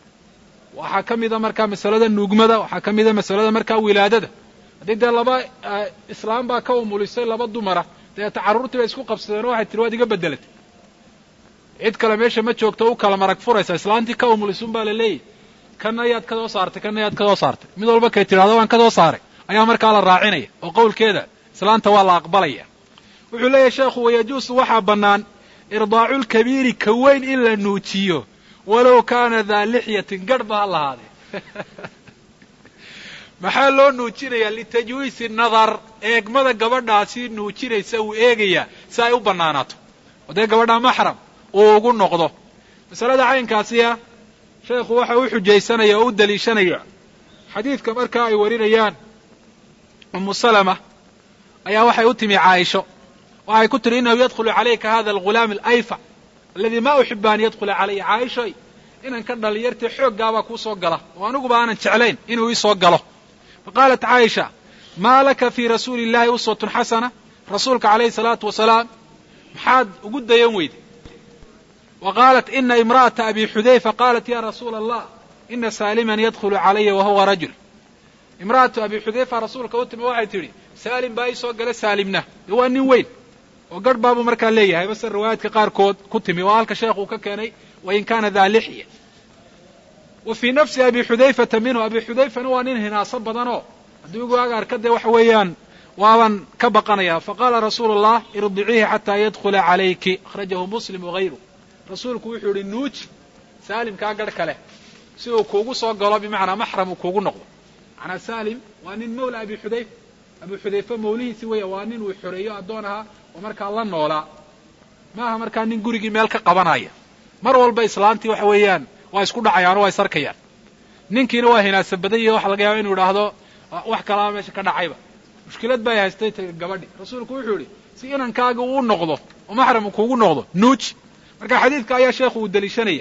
S1: waxaa ka mida markaa masalada nuugmada waxaa ka mida masalada markaa wilaadada haddii dee laba islaam baa ka umulisay laba dumara deeta carruurtii bay isku qabsadeen oo waxay tiri waad iga bedelatay cid kale meesha ma joogto u kala marag furaysa islaantii ka umulisun baa la leeyahy kana yaad ka soo saartay kana yaad ka soo saartay mid walba kay tidhahdo waan ka soo saaray ayaa markaa la raacinaya oo qowlkeeda islaanta waa la aqbalaya wuxuu leeyahay sheekhu wayajuusu waxaa bannaan irdaaculkabiiri ka weyn in la nuujiyo walow kaana daa lixyatin garhba ha lahaadee maxaa loo nuujinayaa litajwiisi nadar eegmada gabadhaasi nuujinaysa uu eegayaa si ay u bannaanaato oo dee gabadha maxram uu ugu noqdo masalada caynkaasiya sheekhu waxa u xujaysanaya oo u daliishanaya xadiidka markaa ay warinayaan umu salama ayaa waxay u timi caaisho waxay ku tihi innahu yadkhulu calayka hada algulaam alayfac aladi ma uxibu an yadkhula calaya caaishoy inanka dhalinyartee xooggaabaa kuu soo gala oo aniguba aanan jeclayn inuu ii soo galo faqaalat caaisha maa laka fii rasuuli illahi uswatun xasana rasuulka calayhi salaatu wasalaam maxaad ugu dayan weyday wa qaalat ina imra'ata abi xudayfa qaalat ya rasuula allah ina saaliman yadkhulu calaya wa huwa rajul imra'atu abi xudayfa rasuulka u timi waxay tidhi saalim baa ii soo gala saalimna dee waa nin weyn oo garh baabuu markaa leeyahay base riwaayaadka qaarkood ku timi oo halka sheekh uu ka keenay wain kana daa lixya wa fii nafsi abi xudayfata minhu abi xudayfana waa nin hinaaso badanoo haddii igu ag arka dee waxa weeyaan waaban ka baqanaya faqaala rasuulu allah irdiciihi xataa yadkhula calayki akhrajahu muslim wagayru rasuulku wuxuu yihi nuuji saalimkaa garh kale si uu kuugu soo galo bimacnaa maxram uu kuugu noqdo macnaa saalim waa nin mawla abi xudayfa abi xudayfa mawlihiisi weya waa nin uu xoreeyo addoon ahaa oo markaa la noolaa maaha markaa nin gurigii meel ka qabanaya mar walba islaantii waxa weeyaan waa isku dhacayaano waa is arkayaan ninkiina waa hinaasa badan yahi waxa laga yaaba inuu idhaahdo wax kalaa meesha ka dhacayba mushkilad bay haystay gabadhi rasuulku wuxuu yidhi si inankaaga uu noqdo oo maxram kuugu noqdo nuuji marka xadiidka ayaa sheekhu uu deliishanaya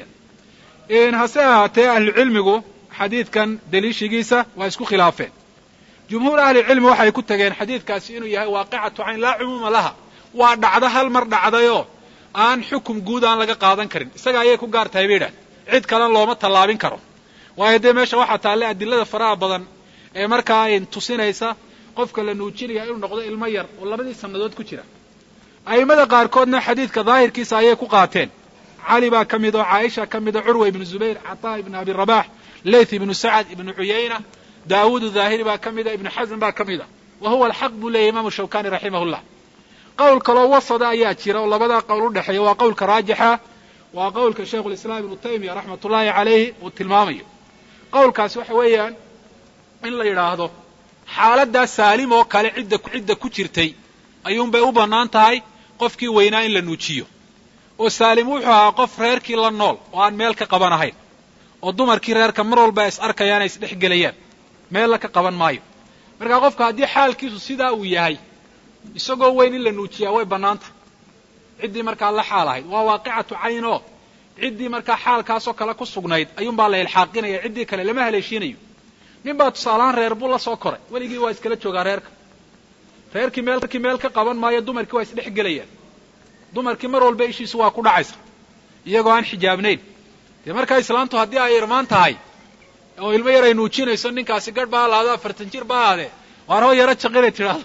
S1: hase ahaatee ahlucilmigu xadiidkan deliishigiisa waa isku khilaafeen jumhuur ahlicilmi waxay ku tageen xadiidkaasi inuu yahay waaqicatu cayn laa cumuuma laha waa dhacdo hal mar dhacdayoo aan xukum guud aan laga qaadan karin isaga ayay ku gaar tahay bay idhahdeen cid kalena looma tallaabin karo waayo dee meesha waxaa taalle adilada faraha badan ee markaa ay tusinaysa qofka la nuujinaya inuu noqdo ilmo yar oo labadii sannadood ku jira a'immada qaarkoodna xadiidka daahirkiisa ayay ku qaateen cali baa ka mid oo caaisha ka mida curwa ibnu zubayr cataa ibnu abi rabax leyth ibnu sacad ibnu cuyayna daawuud daahiri baa ka mida ibnu xasm baa ka mida wa huwa alxaq buu leeyahy imaamu shawkani raximahullah qowl kaloo wasada ayaa jira oo labadaa qowl u dhexeeya waa qowlka raajixa waa qowlka shaikhu lislaam ibnu taymiya raxmat ullaahi calayhi uu tilmaamayo qowlkaasi waxa weeyaan in la yidhaahdo xaaladdaa saalim oo kale cidda cidda ku jirtay ayuunbay u bannaan tahay qofkii weynaa in la nuujiyo oo saalim wuxuu ahaa qof reerkii la nool oo aan meel ka qaban ahayn oo dumarkii reerka mar walba ay is arkayaan ay isdhex gelayaan meella ka qaban maayo markaa qofka haddii xaalkiisu sidaa uu yahay isagoo weyn in la nuujiyaa way bannaantah ciddii markaa la xaal ahayd waa waaqicatu cayn oo ciddii markaa xaalkaasoo kale ku sugnayd ayuunbaa la ilxaaqinaya ciddii kale lama haleeshiinayo nin baa tusaalahaan reer buu la soo koray weligii waa iskala joogaa reerka reerkii meelkii meel ka qaban maayo dumarkii waa isdhex gelayaan dumarkii mar walba ishiisu waa ku dhacaysa iyagoo aan xijaabnayn dee markaa islaantu haddii ay irmaan tahay oo ilmo yar ay nuujinayso ninkaasi garh baa laado afartan jir baa aade waar hoo yaro jaqinay tidhaahdo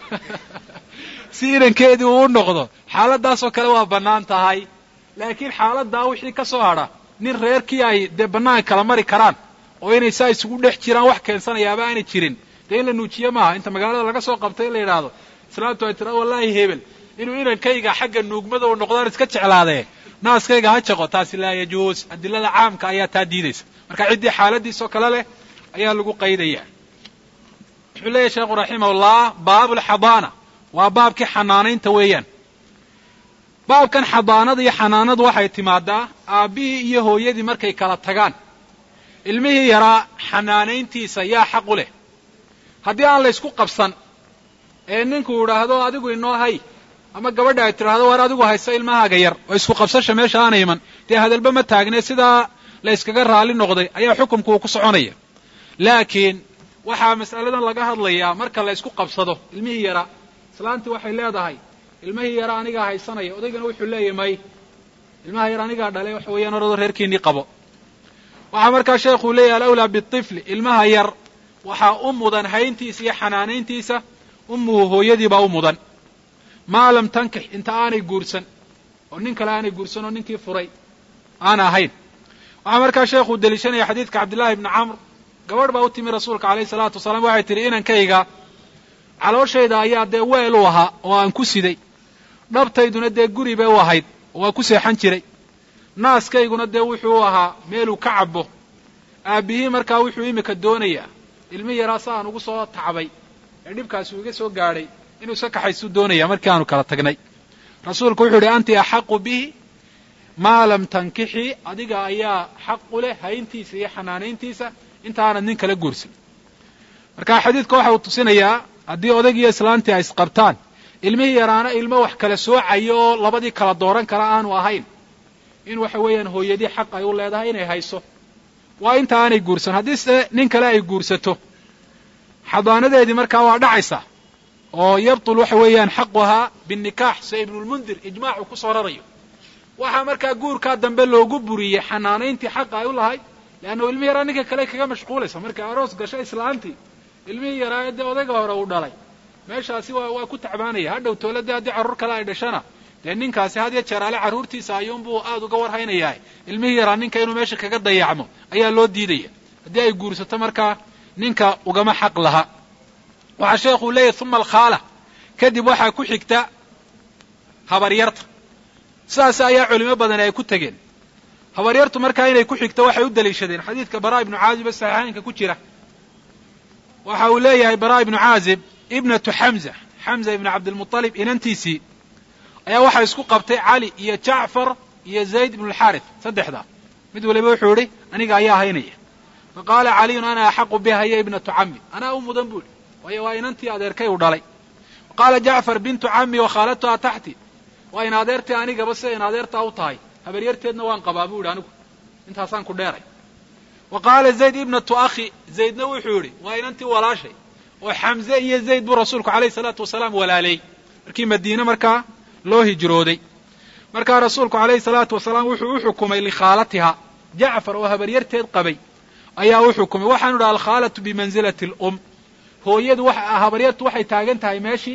S1: si inankeedii uu u noqdo xaaladaasoo kale waa bannaan tahay laakiin xaaladaa wixii ka soo hadha nin reerkii ay dee bannaan kala mari karaan oo inay saa isugu dhex jiraan wax keensanayaaba aanay jirin dee in la nuujiye maaha inta magaalada laga soo qabtay in la yidhaahdo islaamtu ay tira wallaahi hebel inuu inankayga xagga nuugmada u noqdaan iska jeclaadee naaskayga ha jaqo taasi laa yajuus adilada caamka ayaa taa diidaysa marka ciddii xaaladiisoo kale leh ayaa lagu qaydaya wuxuu leeyahy sheekhu raximahullah baabulxadaana waa baabkii xanaanaynta weeyaan baabkan xadaanada iyo xanaanadu waxay timaadaa aabbihii iyo hooyadii markay kala tagaan ilmihii yaraa xanaanayntiisa yaa xaq u leh haddii aan laysku qabsan ee ninku idhaahdo adigu inoo hay ama gabadha ay tidhaahdo war adigu hayso ilmahaaga yar oo isku qabsasha meesha aana iman dee hadalba ma taagne sidaa la yskaga raalli noqday ayaa xukumku uu ku soconaya laakiin waxaa mas'aladan laga hadlayaa marka la ysku qabsado ilmihii yara islaantii waxay leedahay ilmihii yara anigaa haysanaya odaygana wuxuu leeyahy may ilmaha yar anigaa dhalay waxa weeyaan orado reerkiinii qabo waxaa markaa sheekhuu leeyahy alawlaa bitifli ilmaha yar waxaa u mudan hayntiisa iyo xanaanayntiisa ummuhu hooyadiibaa u mudan maa lam tankix inta aanay guursan oo nin kale aanay guursan oo ninkii furay aana ahayn waxaa markaa sheekhu deliishanaya xadiidka cabdillahi ibni camr gabadh baa u timi rasuulka alayhi salaatu wasalaam waxay tihi inankayga calooshayda ayaa dee weel u ahaa oo aan ku siday dhabtayduna dee guri bay u ahayd oo waa ku seexan jiray naaskayguna dee wuxuu u ahaa meeluu ka cabo aabbihii markaa wuxuu imika doonayaa ilmi yaraa sa aan ugu soo tacbay ee dhibkaasi uu iga soo gaadhay inuu iska kaxaysuu doonaya markii aanu kala tagnay rasuulku wuxuu yidhi anti axaqu bihi maa lam tankixii adiga ayaa xaq u leh hayntiisa iyo xanaanayntiisa intaanad nin kala guursan marka xadiidka waxa uu tusinayaa haddii odag iyo islaantii ay isqabtaan ilmihii yaraana ilmo wax kala soocayo oo labadii kala dooran kara aanu ahayn in waxa weeyaan hooyadii xaq ay u leedahay inay hayso waa inta aanay guursan haddii se nin kale ay guursato xadaanadeedii markaa waa dhacaysaa oo yabtul waxa weeyaan xaquhaa binnikaax se ibnulmundir ijmaacu ku soo rarayo waxaa markaa guurkaa dambe loogu buriyey xanaanayntii xaqa ay u lahayd leanna ilmihii yaraa ninka kale kaga mashquulaysa markay aroos gasho islaantii ilmihii yaraa dee odayga hore uu dhalay meeshaasi waa waa ku tacbaanaya hadhow tooladii haddii carruur kale ay dhashana dee ninkaasi had ya jeeraale carruurtiisa ayuunbuu aada uga warhaynayaa ilmihii yaraa ninka inuu meesha kaga dayacmo ayaa loo diidaya haddii ay guursato markaa ninka ugama xaq laha waxaa sheekuu leeyahy uma alkhaala kadib waxaa ku xigta habaryarta sidaas ayaa culimo badan ay ku tegeen habaryartu markaa inay ku xigto waxay u daliishadeen xadiidka baraa ibnu caazib ee saxiixaynka ku jira waxa uu leeyahay baraa ibnu caazib ibnatu xamza xamza ibnu cabdilmuطalib inantiisii ayaa waxaa isku qabtay cali iyo jacfar iyo zayd ibnu alxaarith saddexdaa mid waliba wuxuu idhi aniga ayaa haynaya faqaala caliyun ana axaqu biha ya ibnatu cami anaa u mudan buu idhi waayo waa inantii adeerkay u dhalay qaala jacfar bintu cami wa khaalatuha taxti waa in adeertii anigaba siday in adeertaa u tahay habaryarteedna waan qabaa buu yidhi anigu intaasaan ku dheeray wa qaala zayd ibnatu akhi zaydna wuxuu yidhi waa inantii walaashay oo xamze iyo zayd buu rasuulku alayhi salaatu wasalaam walaalay markii madiine markaa loo hijrooday markaa rasuulku alayhi salaatu wasalaam wuxuu u xukumay likhaalatiha jacfar oo habaryarteed qabay ayaa u xukumay waxaanu idhi alkhaalatu bimanzilati alum hooyadu habaryartu waxay taagan tahay meeshii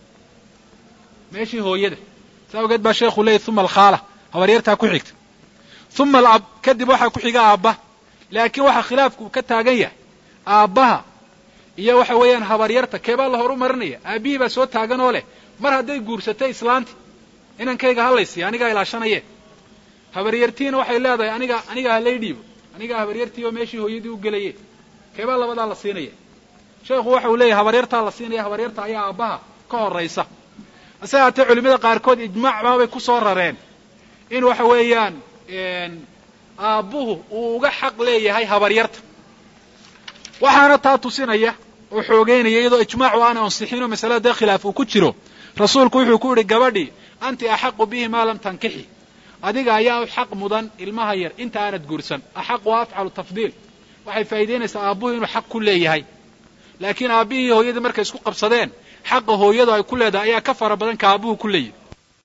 S1: meeshii hooyada saa ogeed baa sheekhu leeyay uma alkhaala habaryartaa ku xigta uma alab kadib waxaa ku xiga aabba laakiin waxaa khilaafku ka taagan yahay aabbaha iyo waxa weeyaan habaryarta keebaa la horu marinaya aabbihii baa soo taagan oo leh mar hadday guursatay islaanti inankayga halaysiya anigaa ilaashanaye habaryartiina waxay leedahay aniga aniga halay dhiibo anigaa habaryartii oo meeshii hooyadii u gelaye keebaa labadaa la siinaya sheekhu waxa uu leeyahay habaryartaa la siinaya habaryarta ayaa aabbaha ka horaysa hase haatee culimada qaarkood ijmaac baabay ku soo rareen in waxa weeyaan aabbuhu uu uga xaq leeyahay habaryarta waxaana taa tusinaya oo xoogeynaya iyadoo ijmaacu aana ansixin oo masalada dee khilaaf uu ku jiro rasuulku wuxuu ku yidhi gabadhii anti axaqu bihi maa lam tankixi adiga ayaa xaq mudan ilmaha yar inta aanad guursan axaqu afcalu tafdiil waxay faa'iidaynaysaa aabbuhu inuu xaq ku leeyahay laakiin aabbihii hooyadii markay isku qabsadeen xaqa hooyadu ay ku leedahay ayaa ka fara badan ka aabbuhu ku leeyahy